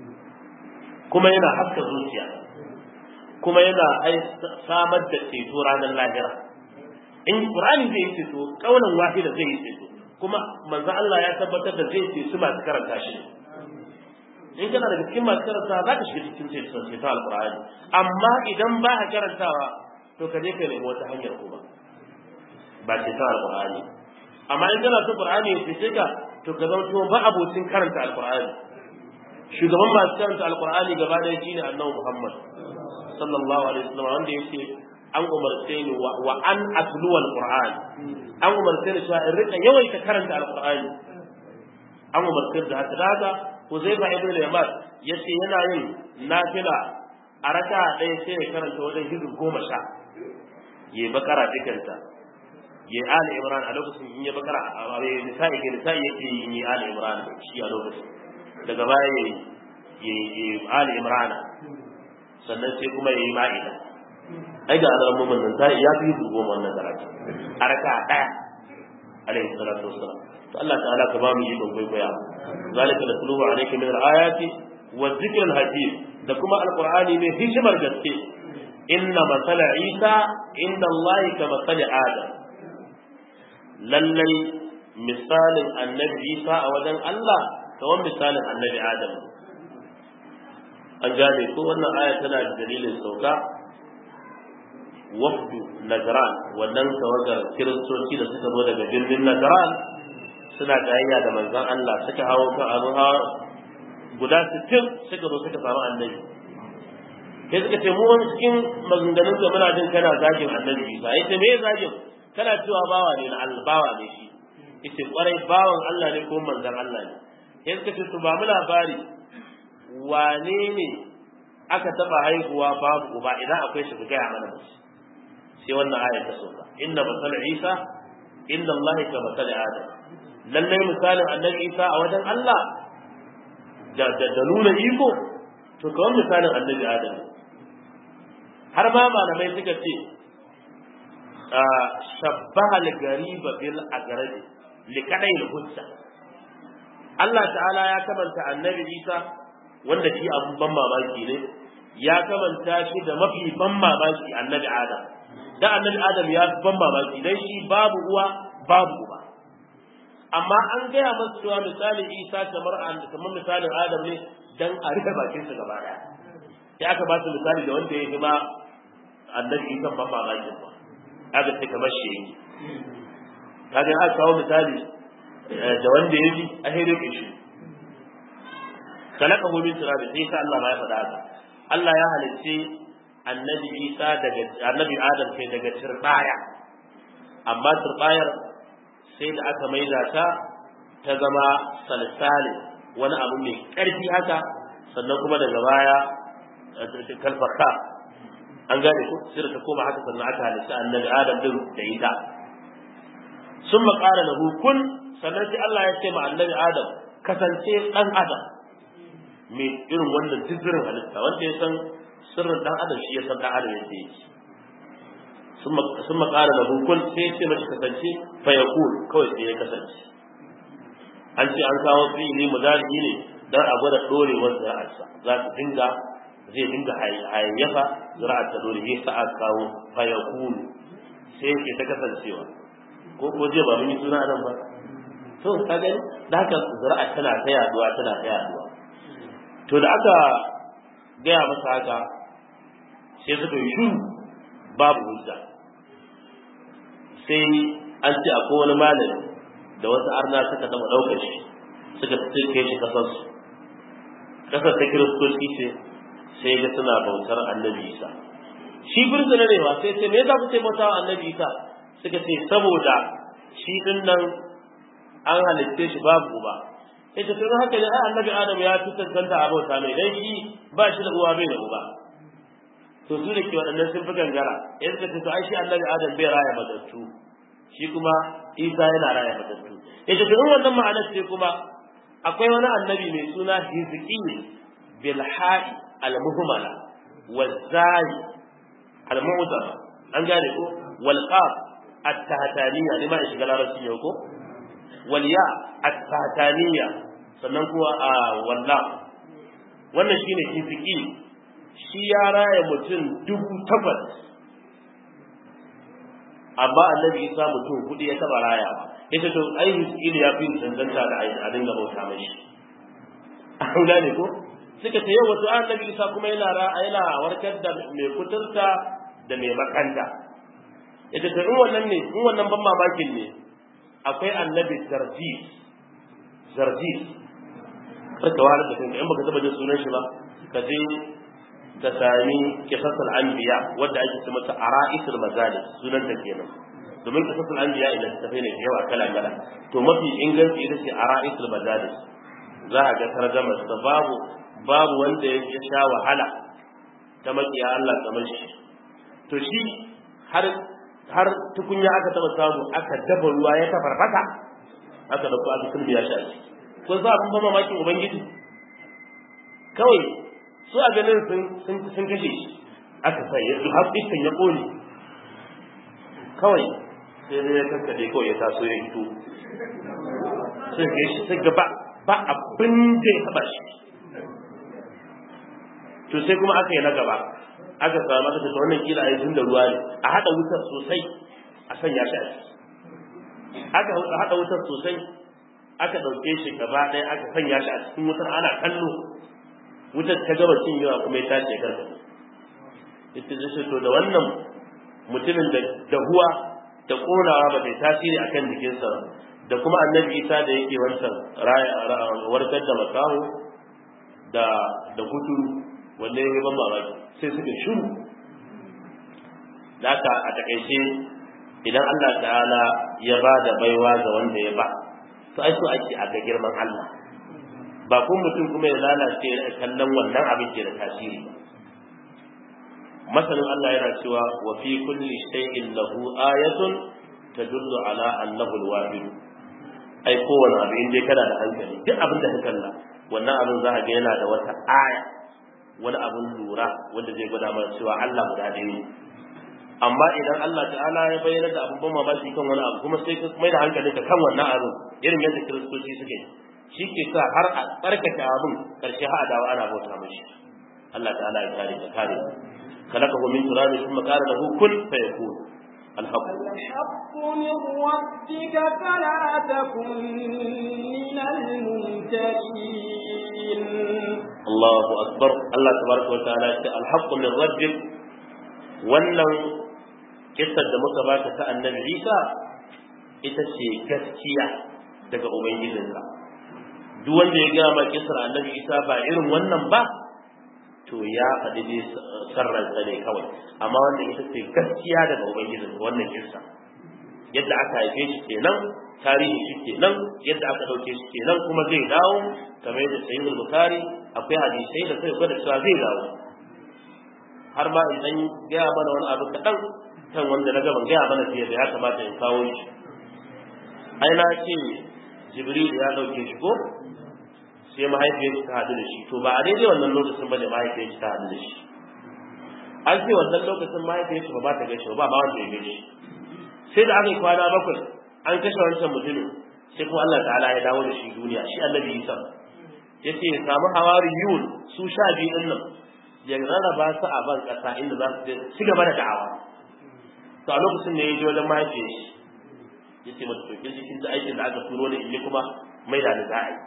kuma yana haska zuciya kuma yana samar da ceto ranar lahira in qur'ani zai yi ceto kaunan wahida zai yi ceto kuma manzo Allah ya tabbatar da zai ceto masu karanta shi in kana daga cikin masu karanta za ka shiga cikin ceto ceto alqur'ani amma idan ba ka karantawa to ka je ka nemi wata hanyar kuma ba ceto alqur'ani amma in kana so qur'ani ya cece ka to ka zama ba abocin karanta alqur'ani shugaban masu karanta alqur'ani gaba da shine annabi Muhammad sallallahu alaihi wasallam wanda yake an umarce ni wa an atlu alqur'an an umarce ni cewa in rika yawaita karanta alqur'ani an umarce da haka daga Huzaifa ibn Yaman yace yana yin nafila a raka ɗaya sai ya karanta wajen hizu goma sha yayi bakara dukanta ya ali imran a lokacin in ya bakara a nisa'i ke nisa'i yake yin yi ali imran shi a lokacin daga baya ya yi ali imran sannan sai kuma ya yi ma'ida ai ga alamun mun nan sai ya fi su goma wannan karatu a raka daya alaihi salatu wassalam to Allah ta'ala ka ba mu yi don kwaikwaya zalika natluhu alayka min al-ayati wa dhikr al-hakim da kuma alqur'ani mai hikimar gaske inna masala isa inda Allah ka masala adam lallai misalin annabi isa a wajen Allah kamar misalin annabi adam an gane ko wannan aya tana da dalilin sauka wafdu najran wannan tawagar kiristoci da suka zo daga birnin najran suna gayayya da manzon Allah suka hawo kan abin hawa guda 60 suka zo suka samu annabi sai suka ce mu wani cikin maganganun da muna jin kana zagin annabi isa yace me zagin kana cewa bawa ne na Allah bawa ne shi yace kwarai bawan Allah ne ko manzon Allah ne sai suka ce to ba mu labari wane ne aka taba haihuwa babu uba idan akwai shi ku gaya mana shi sai wannan ayar ta soka inna masal isa inda Allah ka masal adam lallai misalin annabi isa a wajen Allah da da nuna iko to kawai misalin annabi adam har ma malamai suka ce shabbaha al-gariba bil agradi li kadai hujja Allah ta'ala ya kamanta annabi Isa wanda shi abun ban mamaki ne ya kamanta shi da mafi ban mamaki annabi Adam da annabi Adam ya ban mamaki dan shi babu uwa babu uba amma an gaya masa cewa misalin Isa kamar kamar misalin Adam ne dan a rufe bakin su gaba daya sai aka ba su misali da wanda ya yi ma annabi Isa ban mamakin ba aka ce kamar shi kaga aka kawo misali da wanda ya ji a hire ke shi kalaka min turabi sai sa Allah ma ya faɗa haka Allah ya halicce annabi Isa daga annabi Adam kai daga turbaya amma turbayar sai da aka maida ta ta zama salsali wani abu mai ƙarfi haka sannan kuma daga baya kalfaka an gane ko sai da ta koma haka sannan aka halitta annabi Adam din da ita sun maƙara lahu kun sannan sai Allah ya ce ma annabi Adam kasance ɗan Adam mai irin wannan jizirin halitta wanda ya san sirrin ɗan Adam shi ya san ɗan Adam yadda yake sun maƙara lahu kun sai ya ce mashi kasance fa ya kawai sai ya kasance an ce an kawo fi'ili mudari ne dan a gwada dorewar zira'arsa za ta dinga zai dinga hayayyafa zira'ar ta dore ya sa aka kawo fa ya sai yake ta kasancewa ko ko je ba mun yi suna nan ba to ka gani da haka zuri'a tana ta yaduwa tana ta yaduwa to da aka gaya masa haka sai suka yi shuru babu hujja sai an ce akwai wani malami da wasu arna suka taɓa ɗaukar shi suka kai shi kasar su kasar ta kiristoci ce sai ga suna bautar annabi isa shi birzina ne ba sai ce me za ku ce bautawa annabi isa suka ce saboda shi din nan an halitte shi babu uba sai ta tun haka ne ai annabi adam ya fi tantanta a bauta mai dan shi ba shi da uwa bai da uba to su da ke waɗannan sun fi gangara yanzu ka ce to ai shi annabi adam bai raya matattu shi kuma isa yana raya matattu ya ce tun wannan ma'anar ce kuma akwai wani annabi mai suna hizqi bil ha'i al muhmala wal zai al mu'zama an gane ko wal qaf at-tahtaniya ne ma ya shiga larabci yau ko wal ya at-tahtaniya sannan kuwa a walla wannan shine hizqi shi ya raya mutum dubu takwas amma annabi isa mutum hudu ya taba raya yace to ai hizqi ya fi cancanta da a dinga bauta mashi an gane ko suka ce yau wato annabi isa kuma yana yana warkar da mai kuturta da mai makanta yace to in wannan ne in wannan ban mamakin ne akwai annabi zarjis zarjis ka wani da kanka in baka taba jin sunan shi ba ka je ka sami kisasul anbiya wadda ake ce mata ara'isul mazalis sunan ta kenan domin kisasul anbiya idan ta ne da yawa kala kala to mafi inganci ita ce ara'isul mazalis za a ga tarjama ta babu babu wanda ya sha wahala ta makiya Allah kamar shi to shi har har tukunya aka taba samu aka dafa ruwa ya tafarfata aka dauko aka sulbiya shi a ciki ko za abin ba mamakin ubangiji kawai su a ganin sun sun kashe shi aka sa ya har iskan ya kone kawai sai dai ya kankade kawai ya taso ya fito sun kai shi sai gaba ba abin da ya taba shi to sai kuma aka yi na gaba aka samu aka tafi wannan kila a yi da ruwa ne a haɗa wutar sosai a sanya shi a ciki aka haɗa wutar sosai aka ɗauke shi gaba ɗaya aka sanya shi a cikin wutar ana kallo wutar ta gaba cin yawa kuma ya tashi ya karkace ita ce to da wannan mutumin da dahuwa da ƙonawa ba ta tasiri akan jikinsa da kuma annabi isa da yake wancan warkar da makaho da da kuturu wanda ya ban mamaki sai suka shiru da haka a takaice idan Allah ta'ala ya ba da baiwa ga wanda ya ba to ai so ake a ga girman Allah ba kun mutum kuma ya lalace ya kallon wannan abin ke da tasiri ba masanin Allah yana cewa wa fi kulli shay'in lahu ayatun tadullu ala annahu al-wahid ai kowane abu in dai kana da hankali duk abin da ka kalla wannan abin za a ga yana da wata aya wani abin lura wanda zai gwada mana cewa Allah guda ɗaya ne amma idan Allah ta'ala ya bayyana da abin ban mamaki kan wani abu kuma sai ka mai da hankali ka kan wannan abin irin yadda kiristoci suke shi ke sa har a tsarkake abin karshe har a dawo ana bauta mashi Allah ta'ala ya kare ka kare خلقه من تراب ثم قال له كن فيكون الحق الحق من ربك فلا تكن من الممترين الله أكبر الله تبارك وتعالى الحق من ربك wannan kissar da muka baka ta annabi Isa ita ce gaskiya daga ubangijinka duk wanda ya gaya ma kissar annabi Isa ba irin wannan ba to ya faɗi dai sarransa ne kawai amma wannan ita ce gaskiya daga ubangijinka wannan kissa yadda aka haife shi kenan tarihi shi kenan yadda aka ɗauke shi kenan kuma zai dawo kamar yadda sayyidul bukhari akwai hadisai da sai gwada cewa zai dawo har ma in dan gaya mana wani abu kaɗan kan wanda na gaban gaya mana fiye da ya kamata in kawo shi ai na ce jibril ya ɗauke shi ko sai mahaifiyar ta haɗu da shi to ba a daidai wannan lokacin ba ne mahaifiyar ta haɗu da shi an ce wannan lokacin mahaifiyar shi ba ba ta gaishe ba ba wanda ya gaishe sai da aka yi kwana bakwai an kashe wancan mutumin sai kuma Allah ta'ala ya dawo da shi duniya shi annabi Isa ya ce ya samu hawariyun su sha biyu din nan ya rarraba su a ban ƙasa inda za su ci gaba da da'awa to a lokacin ne ya je wajen mahaifiyar shi ya ce mata to kin ji kin ji aikin da aka turo da in kuma mai da ni za a yi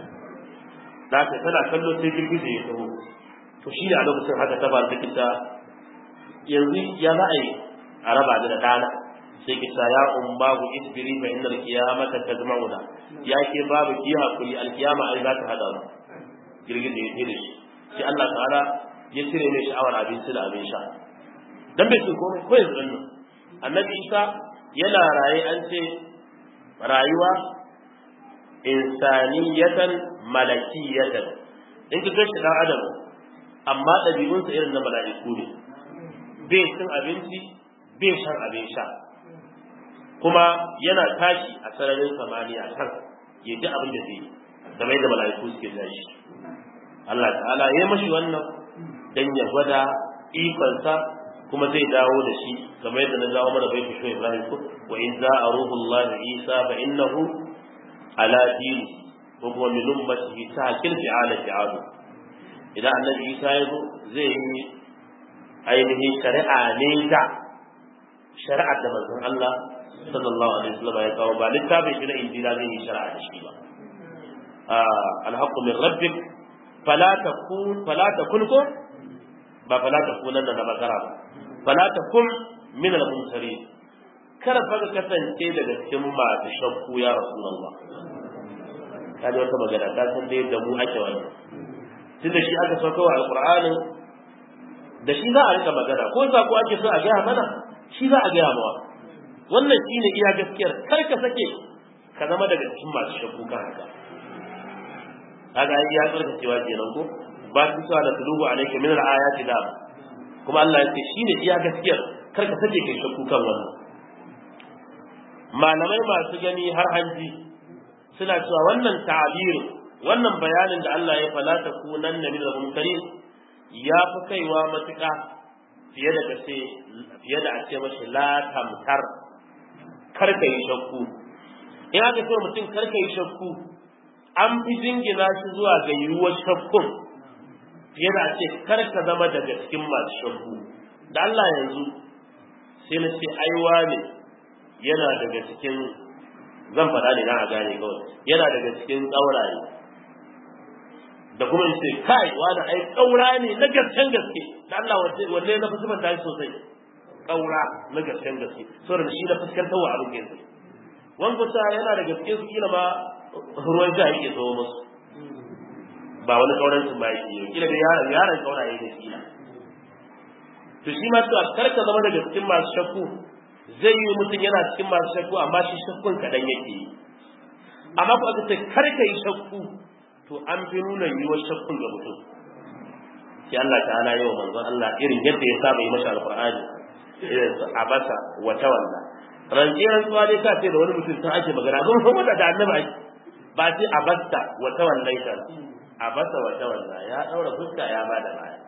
da ta tana kallo sai girgije ya taho to shi ne a lokacin haka ta ba ta kita yanzu ya za a yi a raba da dana sai ki sa ya umbahu isbiri fa innal qiyamata tajma'una ya ke babu ki hakuri alkiyama ai za ta hada mu girgije ya tire shi sai Allah ta'ala ya cire mai sha'awar abinci da abin sha dan bai ce komai ko yanzu nan annabi Isa yana raye an ce rayuwa insaniyatan malakiyatan in ka gashi dan adam amma ɗabi'unsa irin na mala'iku ne bai cin abinci bai shan abin sha kuma yana tashi a sararin samaniya kan ya ji abin da zai game da mala'iku suke tashi Allah ta'ala ya mashi wannan dan ya gwada ikonsa kuma zai dawo da shi kamar yadda na dawo mana bai fusho Ibrahim ko wa in za'a ruhullahi Isa fa innahu ala dini ko kuma min ummatihi ta kirfi ala fi'alu idan annabi Isa ya zo zai yi ainihin shari'a ne da shari'ar da manzon Allah sallallahu alaihi wasallam ya kawo ba littafin shi na injila zai yi shari'a da shi ba alhaqqu min rabbik fala takun fala takun ko ba fala takun nan da bakara ba fala takun min al-mumtarin kada fa ka kasance daga cikin masu shakku ya rasulullah kaji wata magana ta san dai da mu ake wannan tunda shi aka sauka wa alqur'anin da shi za a rika magana ko sako ake so a gaya mana shi za a gaya mawa wannan shine iya gaskiyar kar ka sake ka zama daga cikin masu shakku kan haka kaga ai ya tsarkacewa kenan ko ba su sa da tulubu alayka min al-ayati da kuma Allah ya ce shine iya gaskiyar kar ka sake kai shakku kan wannan malamai masu gani har hanji suna cewa wannan ta'abirin wannan bayanin da Allah ya fala ta kunan na min al-mumtarin ya fi kaiwa matuƙa fiye da kace fiye da a ce mashi la tamtar kar ka yi shakku in aka ce mutum kar ka yi shakku an fi jingina shi zuwa ga yiwuwar shakkun fiye da a ce kar ka zama daga cikin masu shakku da Allah yanzu sai na ce aiwa ne yana daga cikin zan faɗa ne na a gane kawai yana daga cikin ƙauraye da kuma in ce kai wani ai ƙaura ne na gasken gaske da Allah wanne na fuskanta tashi sosai ƙaura na gasken gaske saboda shi na fuskantar wa abin gaske wani kusa yana da gaske su kila ma ruwan sha yake zo musu ba wani ƙauran su ba yake kila da yaron yaron ƙauraye ne kila to shi ma cewa kar ka zama daga cikin masu shakku zai yi mutum yana cikin masu shakku amma shi shakkun kaɗan yake yi amma ko aka ce kar ka yi shakku to an fi nuna yiwuwar shakkun ga mutum shi Allah ta'ala yau manzon Allah irin yadda ya saba yi masa alqur'ani irin su abasa wa tawalla rantsiran tsuwa dai ka ce da wani mutum sun ake magana don kuma da annabi ake ba sai abasta wa tawallaita a basa wata wanda ya daura fuska ya bada baya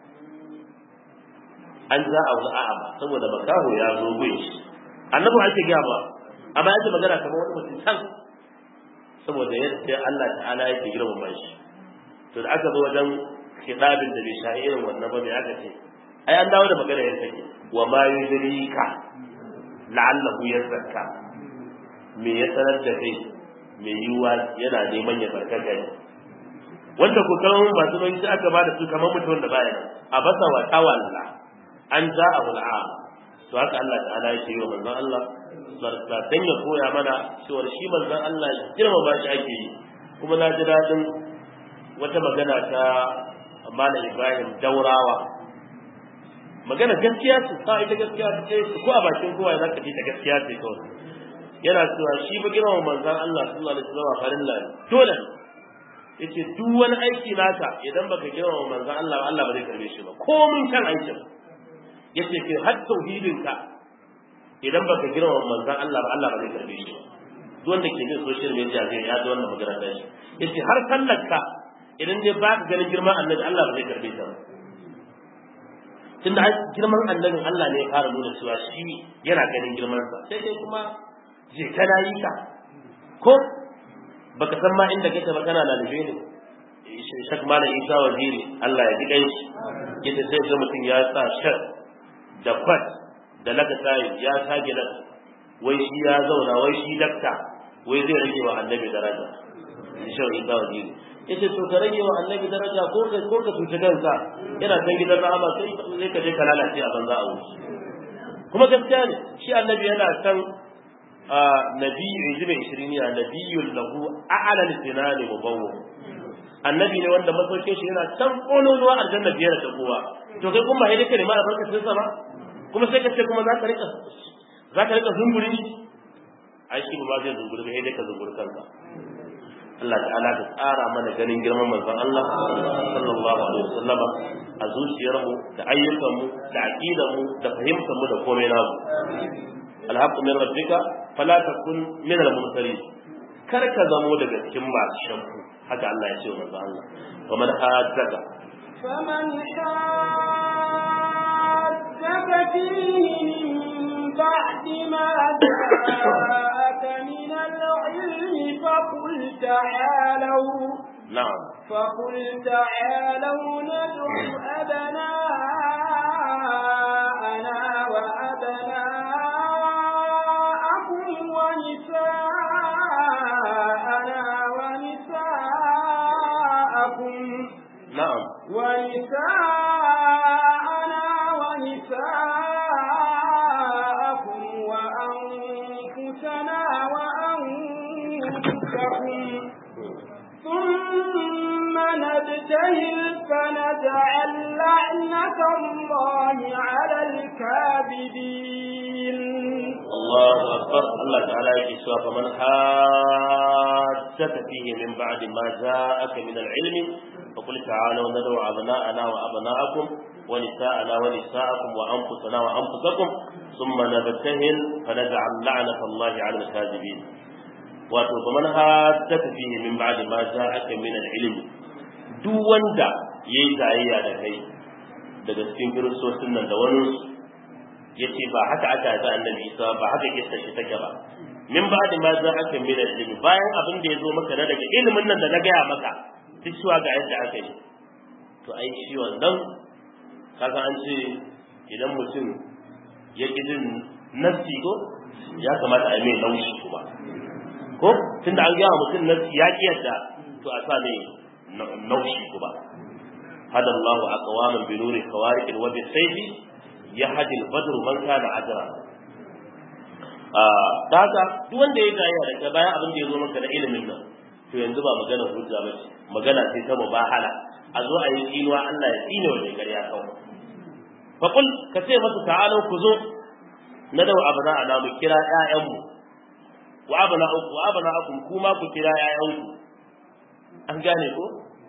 an za a wani a'ama saboda makaho ya zo gun shi annabi ake gaya ba amma yake magana kamar wani mutum can saboda yadda Allah ta'ala yake girmama shi to da aka zo wajen kitabin da bai sha irin wannan ba mai aka ce ai an dawo da magana yadda take wa ma yudrika la'allahu yazakka me ya sanar da kai me yiwa yana neman ya barkaka ne wanda ku kan masu mai sai aka bada su kamar mutum da baya a basa wa tawalla an za a hul'a to haka Allah ta'ala yake yi wa manzon Allah barka dan ya koya mana cewa shi manzon Allah girmama shi ake yi kuma na ji dadin wata magana ta Malam Ibrahim Daurawa magana gaskiya ce sa ita gaskiya ce ko a bakin kowa za ka ji ta gaskiya ce kawai yana cewa shi ba girmama manzon Allah sallallahu alaihi wasallam farilla ne dole yace duk wani aiki naka idan baka girmama manzon Allah Allah ba zai karbe shi ba komin kan aikin yace ke har tauhidin ka idan baka girmama manzon Allah ba Allah ba zai karbe shi ba duk wanda ke bin social media zai ya ga wannan magana da shi yace har sallar ka idan dai ba ka ganin girman annabi Allah ba zai karbe ta ba tunda girman annabin Allah ne ya fara nuna cewa shi yana ganin girman sa sai dai kuma je kana yi ka ko baka san ma inda kake ba kana lalabe ne shak mala isa waziri Allah ya diga shi yadda sai ga mutum ya sa shar da kwat da laka tayi ya sage da wai shi ya zauna wai shi dakta wai zai rage wa annabi daraja shi isa waziri yace to ka rage wa annabi daraja ko ka ko ka tuce kanka yana san gidan rahama sai sai ka je ka lalace a banza a wuce kuma gaskiya ne shi annabi yana san nabi inji mai ishiriniya nabiyul lahu a'la lisinani mubawwa annabi ne wanda masaukin shi yana can kololuwa aljanna biyar da kowa to kai kuma sai dai ma albarkacin sa ba kuma sai ka ce kuma za ka rika za ka rika zunguri ai shi ba zai zunguri ba sai dai ka zunguri kanka Allah ta'ala ka tsara mana ganin girman manzon Allah sallallahu alaihi wasallama a zuciyarmu da ayyukanmu da aqidarmu da fahimtarmu da komai namu alhaqqu min rabbika fala takun min al-mumtarin kar ka zamo daga cikin masu shanku haka Allah ya ce wa manzon Allah wa man haddaka فمن حاجك فيه من بعد ما جاءك من العلم فقل تعالوا na'am فقل تعالوا ندع أبناءنا وأبناءكم ونساءنا ونساءكم na'am ونساءنا ونساءكم وأنفسنا وأنفسكم ثم نبتهل فنجعل لعنة الله على الكاذبين Allahu akbar Allah ta'ala yake cewa fa man haddaka fihi min ba'di ma ja'aka min al-ilm fa qul ta'alu nad'u abna'ana wa abna'akum wa nisa'ana wa nisa'akum wa anfusana wa anfusakum thumma nabtahil fa naj'al la'nata Allah 'ala al-kadhibin wato fa man haddaka fihi min ba'di ma ja'aka min al-ilm duk wanda yayi tayayya da kai daga cikin kiristocin nan da wani yace ba haka aka yi annabi Isa ba haka kissa shi take ba min ba'di ma za aka min ilimi bayan abin da ya zo maka na daga ilimin nan da na gaya maka duk cewa ga yadda aka yi to ai shi wannan kaga an ce idan mutum ya ki jin nafsi ko ya kamata a yi mai laushi kuma ko tunda an gaya mutum nafsi ya ki yadda to a sa mai naushi kuma hada Allahu aqwaman bi nuri khawariq wa bi sayfi yahdi al-badr man kana ajra ah daga duk wanda ya gaya daga bayan abin da ya zo maka da ilimin nan to yanzu ba magana hujja ba ce magana ce ta mubahala a zo a yi tsinuwa Allah ya tsine wa mai ƙarya kawai fa qul ka ce masa ta'ala ku zo na da abana ana mu kira ƴaƴanmu wa abana uku wa abana akum kuma ku kira ƴaƴanku an gane ko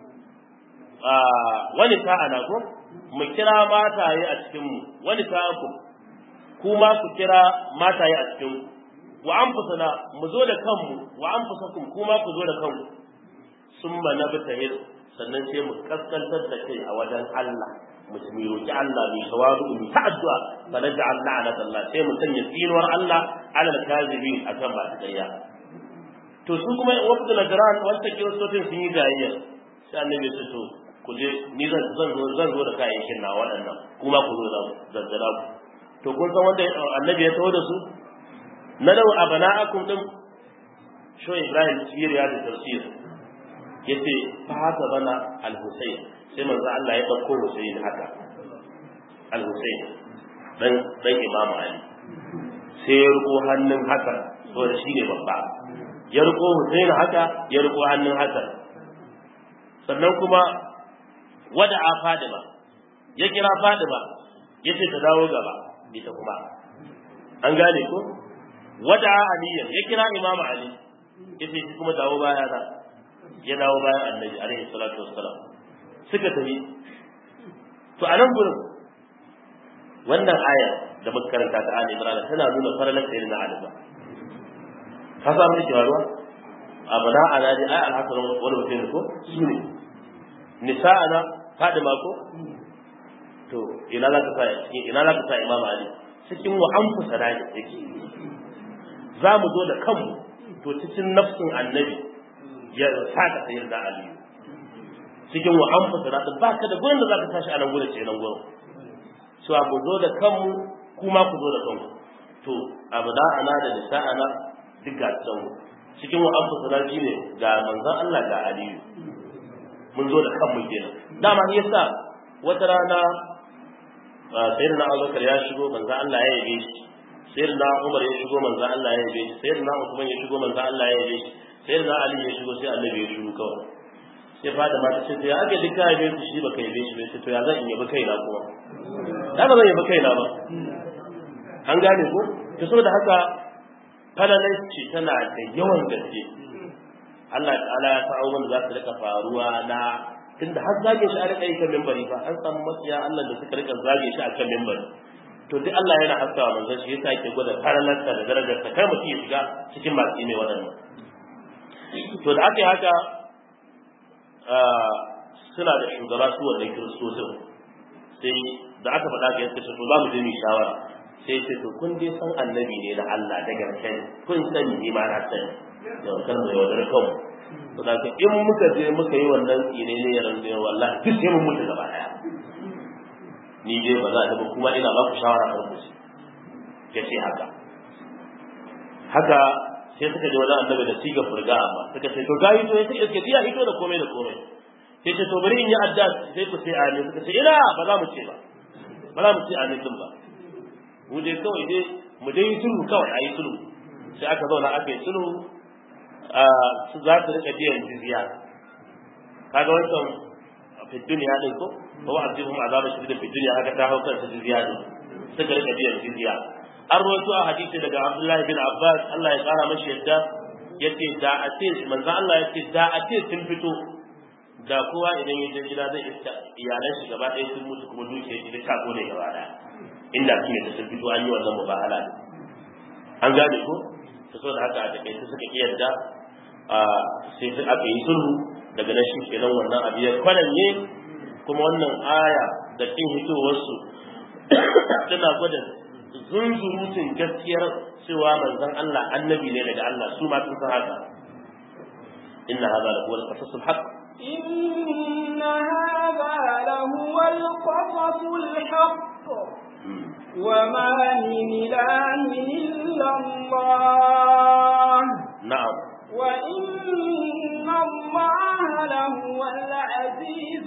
wani ta'ana ko mu kira mataye a cikin mu wani ta'aku kuma ku kira mataye a cikin ku wa anfusana mu zo da kanmu wa anfusakum kuma ku zo da kanku summa nabtahil sannan sai mu kaskantar da kai a wajen Allah mu mu roki Allah mu tawadu mu ta addu'a fa naj'al la'nat Allah sai mu sanya tsinuwar Allah alal kazibin akan ba ƙarya to su kuma wafdu najran wanda kiristocin sun yi gayayya sai annabi ya ce to ku je ni zan zan zo zan zo da kayayyakin na waɗannan kuma ku zo da zazzala ku to kun san wanda annabi ya taho da su na dau abana'akum din sho Ibrahim Siriya da tafsir yace fa haka bana al-Husayn sai manzo Allah ya dauko Husayn haka al-Husayn dan dan Imam Ali sai ya riko hannun haka saboda shine babba ya riko Husayn haka ya riko hannun haka sannan kuma wada a Fadima ya kira Fadima yace ta dawo gaba ita kuma an gane ko wada aliyan ya kira Imam Ali yace shi kuma dawo baya na ya dawo bayan annabi alaihi salatu wassalam suka tafi to a nan gurin wannan aya da muka karanta ta Ali Imran tana nuna faralan sayyidina na Ali ba ka samu ne jawaruwa abana ana dai ai al-hasan wani mutum ko su ne nisa'ana fadima ko to ina za ka sa ina za ka sa imam Ali cikin wa anfusa da yake za mu zo da kanmu to cikin nafsin annabi ya saka sayar da Ali cikin wa anfusa da ba ka da gurin da za ka tashi a nan gurin ce nan gurin so abu zo da kanmu kuma ku zo da kanku to abu da ana da nisa'ana duk ga tsawo cikin wa anfusa da ne ga manzon Allah ga Aliyu mun zo da kanmu kenan dama ne yasa wata rana sayyidina Abubakar ya shigo manzo Allah ya yabe shi sayyidina Umar ya shigo manzo Allah ya yabe shi sayyidina Uthman ya shigo manzo Allah ya yabe shi sayyidina Ali ya shigo sai Annabi ya shigo kawai sai fada ma ta ce to ya ake duka yabe shi shi baka yabe shi ba sai to ya zan yabe kaina kuma da ba zan yabe kaina ba an gane ko to saboda haka falalai ce tana da yawan gaske Allah ta'ala ya sa abubuwan da za su rika faruwa na tunda har zage shi a rika yi kan mimbari fa an samu makiya Allah da suka rika zage shi a kan mimbari to duk Allah yana haskawa manzon shi yasa yake gwada faralarsa da darajarsa kai mutum ya shiga cikin masu ne waɗannan to da aka yi haka suna da shugaba su wannan kiristocin sai da aka faɗa ga yadda to za mu je mu shawara sai ce to kun dai san annabi ne na Allah da gaske kun sani ne ma na sani yau kan da yau da kanmu to da in muka je muka yi wannan tsine ne yaran da wallahi duk sai mun mutu gaba daya ni dai ba za ta ba kuma ina ba ku shawara a rubuce ya ce haka haka sai suka je wajen annabi da siga furga amma suka ce to gayi to ya ce iske ya hito da komai da komai sai ce to bari in yi adda sai ku sai amin suka ce ina ba za mu ce ba ba za mu ce amin din ba mu dai kawai dai mu dai yi sulhu kawai a yi sulhu sai aka zauna aka yi sulhu su za su rika biyan jizya kaga wancan fi duniya din ko ko a cikin azaba shi da fi duniya haka ta haukar su jizya din suka rika biyan jizya an rawaito a hadisi daga Abdullahi bin Abbas Allah ya kara mashi yadda yace da a ce manzo Allah yace da a ce sun fito da kowa idan ya je gida zai iska iyalan shi gaba ɗaya sun mutu kuma dukiyar shi ta kone gaba ɗaya inda su ne sun fito an yi wannan mubahala an gane ko ta so da haka a takaice suka iya yadda sai sai aka yi sulhu daga nan shi kenan wannan abu ya kwaranye kuma wannan aya da kin hitowarsu tana gwada zunzurutun gaskiyar cewa manzon Allah annabi ne daga Allah su ma sun san haka inna hadha la huwa al-qasasul haqq إن هذا لهو القصص الحق وما من إله إلا الله na'am وإن الله لهو العزيز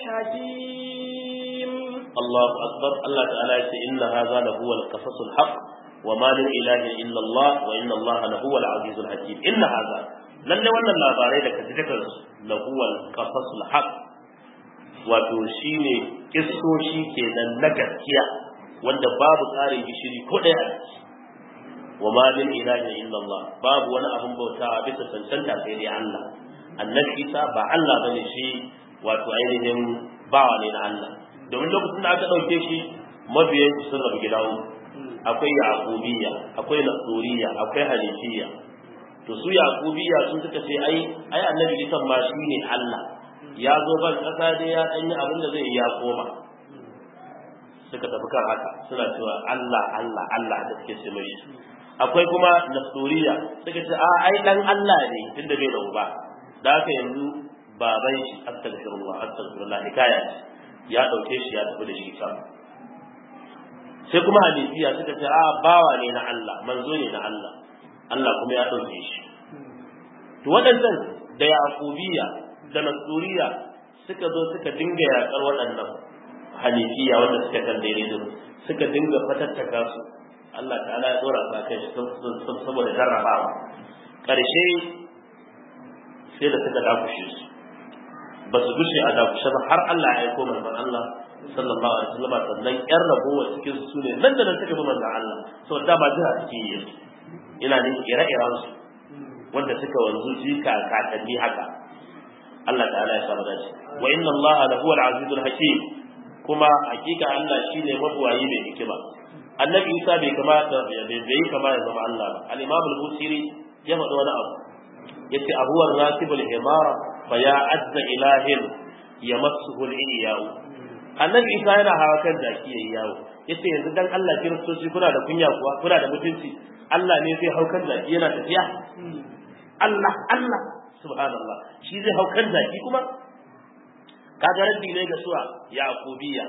الحكيم الله أكبر الله تعالى يقول إن هذا لهو القصص الحق وما من إله إلا الله وإن الله لهو العزيز الحكيم إن هذا lalle wannan labarai da kaji daga lahuwal qasasul haq wato shine kissoshi kenan na gaskiya wanda babu tsarin gishiri ko ɗaya a ciki wa ma min ilahin illa Allah babu wani abun bautawa bisa cancanta sai dai Allah annabi Isa ba Allah bane shi wato ainihin bawa ne na Allah domin lokacin da aka ɗauke shi mabiyan sun rabu gida uku akwai yaqubiyya akwai nasuriya akwai hanifiyya to su yaqubiyya sun suka ce ai ai annabi Isa ma shi ne Allah ya zo ban kasa dai ya dan yi abin da zai yi ya koma suka tafi kan haka suna cewa Allah Allah Allah da suke ce mai akwai kuma nasuriya suka ce a ai dan Allah ne tunda bai da uba da haka yanzu baban shi astaghfirullah astaghfirullah hikaya ya dauke shi ya tafi da shi can sai kuma hanifiya suka ce a bawa ne na Allah manzo ne na Allah Allah kuma ya dauke shi to waɗannan da yaqubiya da nasuriya suka zo suka dinga yakar waɗannan hanifiya wanda suka kan daidai din suka dinga fatattaka su Allah ta'ala ya dora su kai saboda jarrabawa ƙarshe sai da suka dakushe su ba su gushe a dakushe ba har Allah ya aiko manzon Allah sallallahu alaihi wasallam sannan ƴan ragowa cikin su ne nan da nan suka bi manzon Allah saboda da ba jira suke yi ina ne ire-iren su wanda suka wanzu jika kakanni haka Allah ta'ala ya samu dace wa inna Allah la huwa al-azizul hakim kuma hakika Allah shine mabuwayi mai hikima annabi Isa bai kamata bai bai kama ya zama Allah ba al-imam al-busiri ya faɗi wani abu yace abuwar rakibul himara fa ya azza ilahin yamassuhu al-iyawu annabi Isa yana hawa kan jaki yayi yawo yace yanzu dan Allah kiristoci kuna da kunya kuwa kuna da mutunci Allah ne zai hau kan jaki yana tafiya Allah Allah subhanallah shi zai hau kan zaki kuma kaga raddi ne ga suwa yaqubiya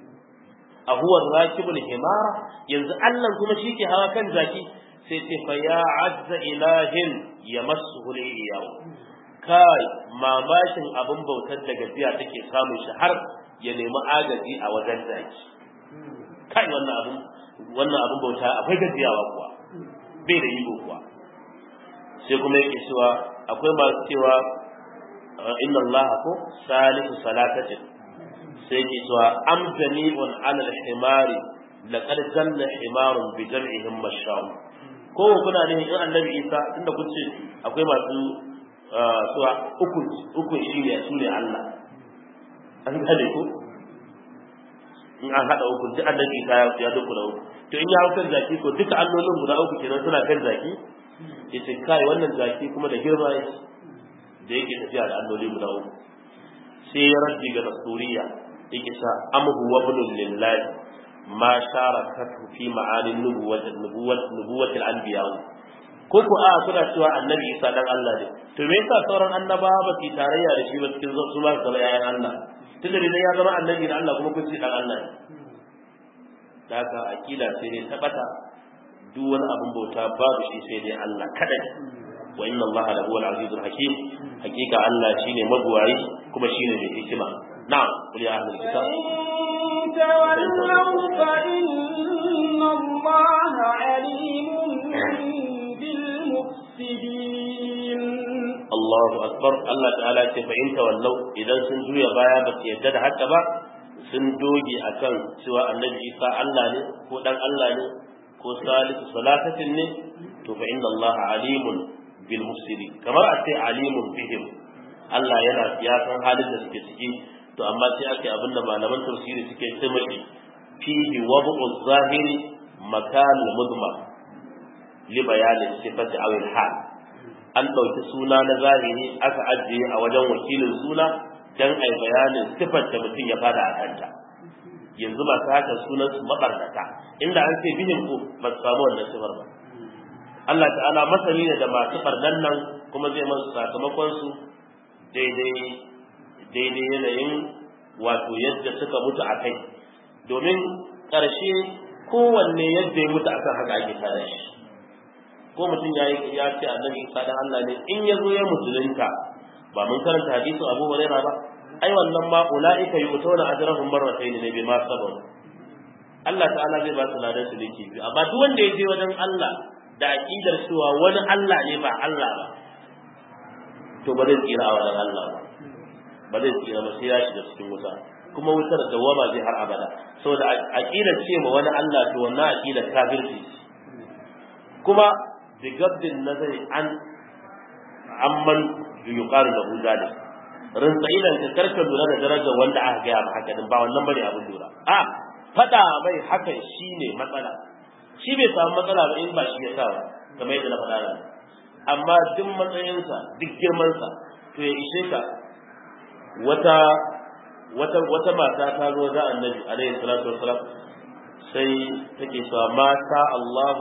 a huwa rakibul himara yanzu Allah kuma shi ke hawa kan zaki sai ce fa ya azza ilahin yamassuhu al kai mamakin abin bautar da gajiya take samun shi har ya nemi agaji a wajen zaki kai wannan abin wannan abin bauta akwai gajiyawa kuwa bai da iko kuwa sai kuma yake cewa akwai masu cewa inna allaha ko salisu salatatin sai yake cewa am jami'un ala al-himari laqad zanna himarun bi jam'ihim mashaw ko kuna ne in annabi isa tunda kun ce akwai masu suwa uku uku shine su ne Allah an gane ko in an hada uku duk annabi isa ya duku da uku to in ya hau kan zaki ko duka allolin guda uku kenan suna kan zaki yace kai wannan zaki kuma da girma yake da yake tafiya da alloli guda uku sai ya raddi ga nasuriya yake sa amhu wa bunul lillahi ma sharakatu fi ma'anin nubuwwat nubuwwat nubuwwatil anbiya ko ko a suna cewa annabi isa dan Allah ne to me yasa sauran annabawa ba su tarayya da shi ba cikin su ma zama yayan Allah tunda dai ya zama annabi da Allah kuma kun ce dan Allah ne da haka akida sai dai tabata duk wani abin bauta babu shi sai dai Allah kadai wa inna Allah la huwal azizul hakim hakika Allah shine mabuwayi kuma shine mai hikima na'am qul ya ahlul kitab تولوا فإن الله عليم بالمفسدين Allahu akbar Allah ta'ala ce fa in tawallau idan sun juya baya ba su yadda da haka ba sun doge akan cewa annabi Isa Allah ne ko dan Allah ne ko salisu salatatin ne to fa inna Allah alimun bil mufsidin kamar a ce alimun bihim Allah yana ya san halin da suke ciki to amma sai ake abin da malaman tafsiri suke ce mashi fihi wad'u zahiri makan mudmar li bayanin sifati aw al hal an dauki suna na zahiri aka ajiye a wajen wakilin suna dan ai bayanin sifar da mutum ya fada a kanta yanzu masu haka sunan su mabarnata inda an ce bihin ku ba su samu wannan sifar ba Allah ta'ala masani ne da masu barnan nan kuma zai masu sakamakon su daidai daidai yanayin wato yadda suka mutu a kai domin ƙarshe kowanne yadda ya mutu akan haka ake tada shi ko mutum ya ya ce annabi isa dan Allah ne in ya zo ya musulunta ba mun karanta hadisin Abu Hurairah ba ai wannan ma ulaika yu'tuna ajrahum marratayn ne bi ma sabab Allah ta'ala zai ba su ladan su dake biyu amma duk wanda ya je wajen Allah da aqidar cewa wani Allah ne ba Allah ba to ba zai tsira a wajen Allah ba ba zai tsira ba sai ya shiga cikin wuta kuma wutar dawama zai har abada saboda aqidar ce ma wani Allah to wannan aqidar kafirci kuma bi gabdin nazari an amman yuqalu lahu zalik rinsa idan ka karka lura da darajar wanda aka gaya ma haka din ba wannan bane abin lura a fada mai hakan shine matsala shi bai samu matsala ba in ba shi ya sa ba kamar yadda na faɗa nan amma duk matsayinsa duk girmansa to ya ishe ka wata wata wata mata ta zo da annabi alaihi salatu wassalam sai take cewa mata Allahu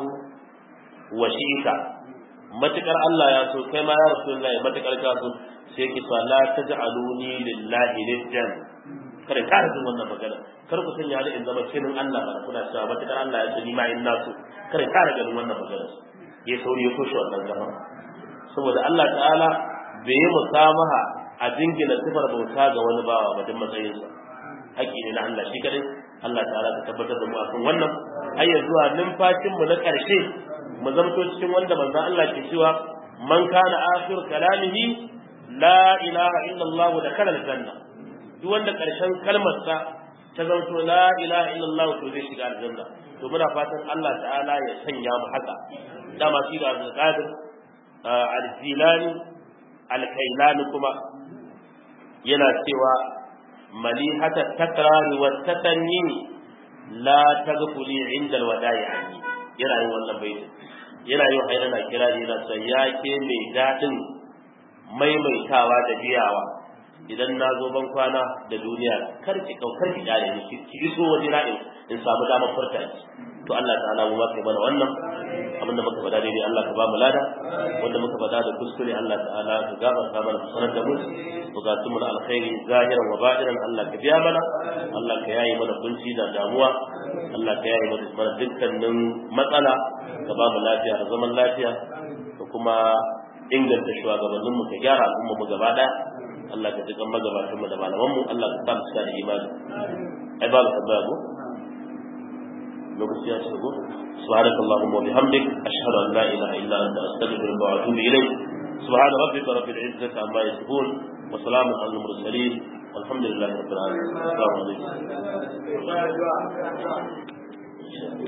wa shi'ita matukar Allah ya so kai ma ya rasulullahi matukar ka so sai ki cewa la taj'aluni lillahi niddan kada ka rajin wannan magana kar ku sanya ni in zama kinin Allah ba kuna cewa matukar Allah ya so ni ma in na so kada ka rajin wannan magana ya sauri ya kushe wannan gaba saboda Allah ta'ala bai yi musamaha a dingina sifar bauta ga wani bawa ba din matsayinsa haƙƙi ne na Allah shi kadai Allah ta'ala ta tabbatar da mu akan wannan har ya zuwa numfashin mu na ƙarshe mu zamto cikin wanda manzon Allah ke cewa man kana akhir kalamihi la ilaha illa Allah da kana aljanna duk wanda ƙarshen kalmar sa ta zanto la ilaha illa Allah to zai shiga aljanna to muna fatan Allah ta'ala ya sanya mu haka dama shi da Abdul Qadir al-Jilani al-Kailani kuma yana cewa malihata takrari wa tatanni la taghfuli inda alwada'i anni yana yin wannan baiti yana yin haina na kira yana cewa ya ke mai dadin maimaitawa da biyawa idan na zo ban kwana da duniya kar ki kaukar ki dare ni ki iso waje na in samu damar furta to Allah ta'ala mu kai mana wannan abinda muka faɗa daidai Allah ka ba mu lada wanda muka faɗa da kuskure Allah ta'ala ka gafarta mana ka sanar da mu bukatun mu na alkhairi zahiran wa batinan Allah ka biya mana Allah ka yayi mana kunci da damuwa Allah ka yayi mana dukkanin matsala ka ba mu lafiya da zaman lafiya da kuma inganta shugabannin mu ka gyara al'umma mu gaba daya Allah ka jikan magabatan mu da malaman mu Allah ka sa mu da imani ai ba mu tambaya ko lokaci ya ce ko سبحانك اللهم وبحمدك أشهد أن لا إله إلا أنت أستغفرك وأتوب إليك سبحان ربك رب العزة عما يصفون وسلام على المرسلين والحمد لله رب العالمين السلام عليكم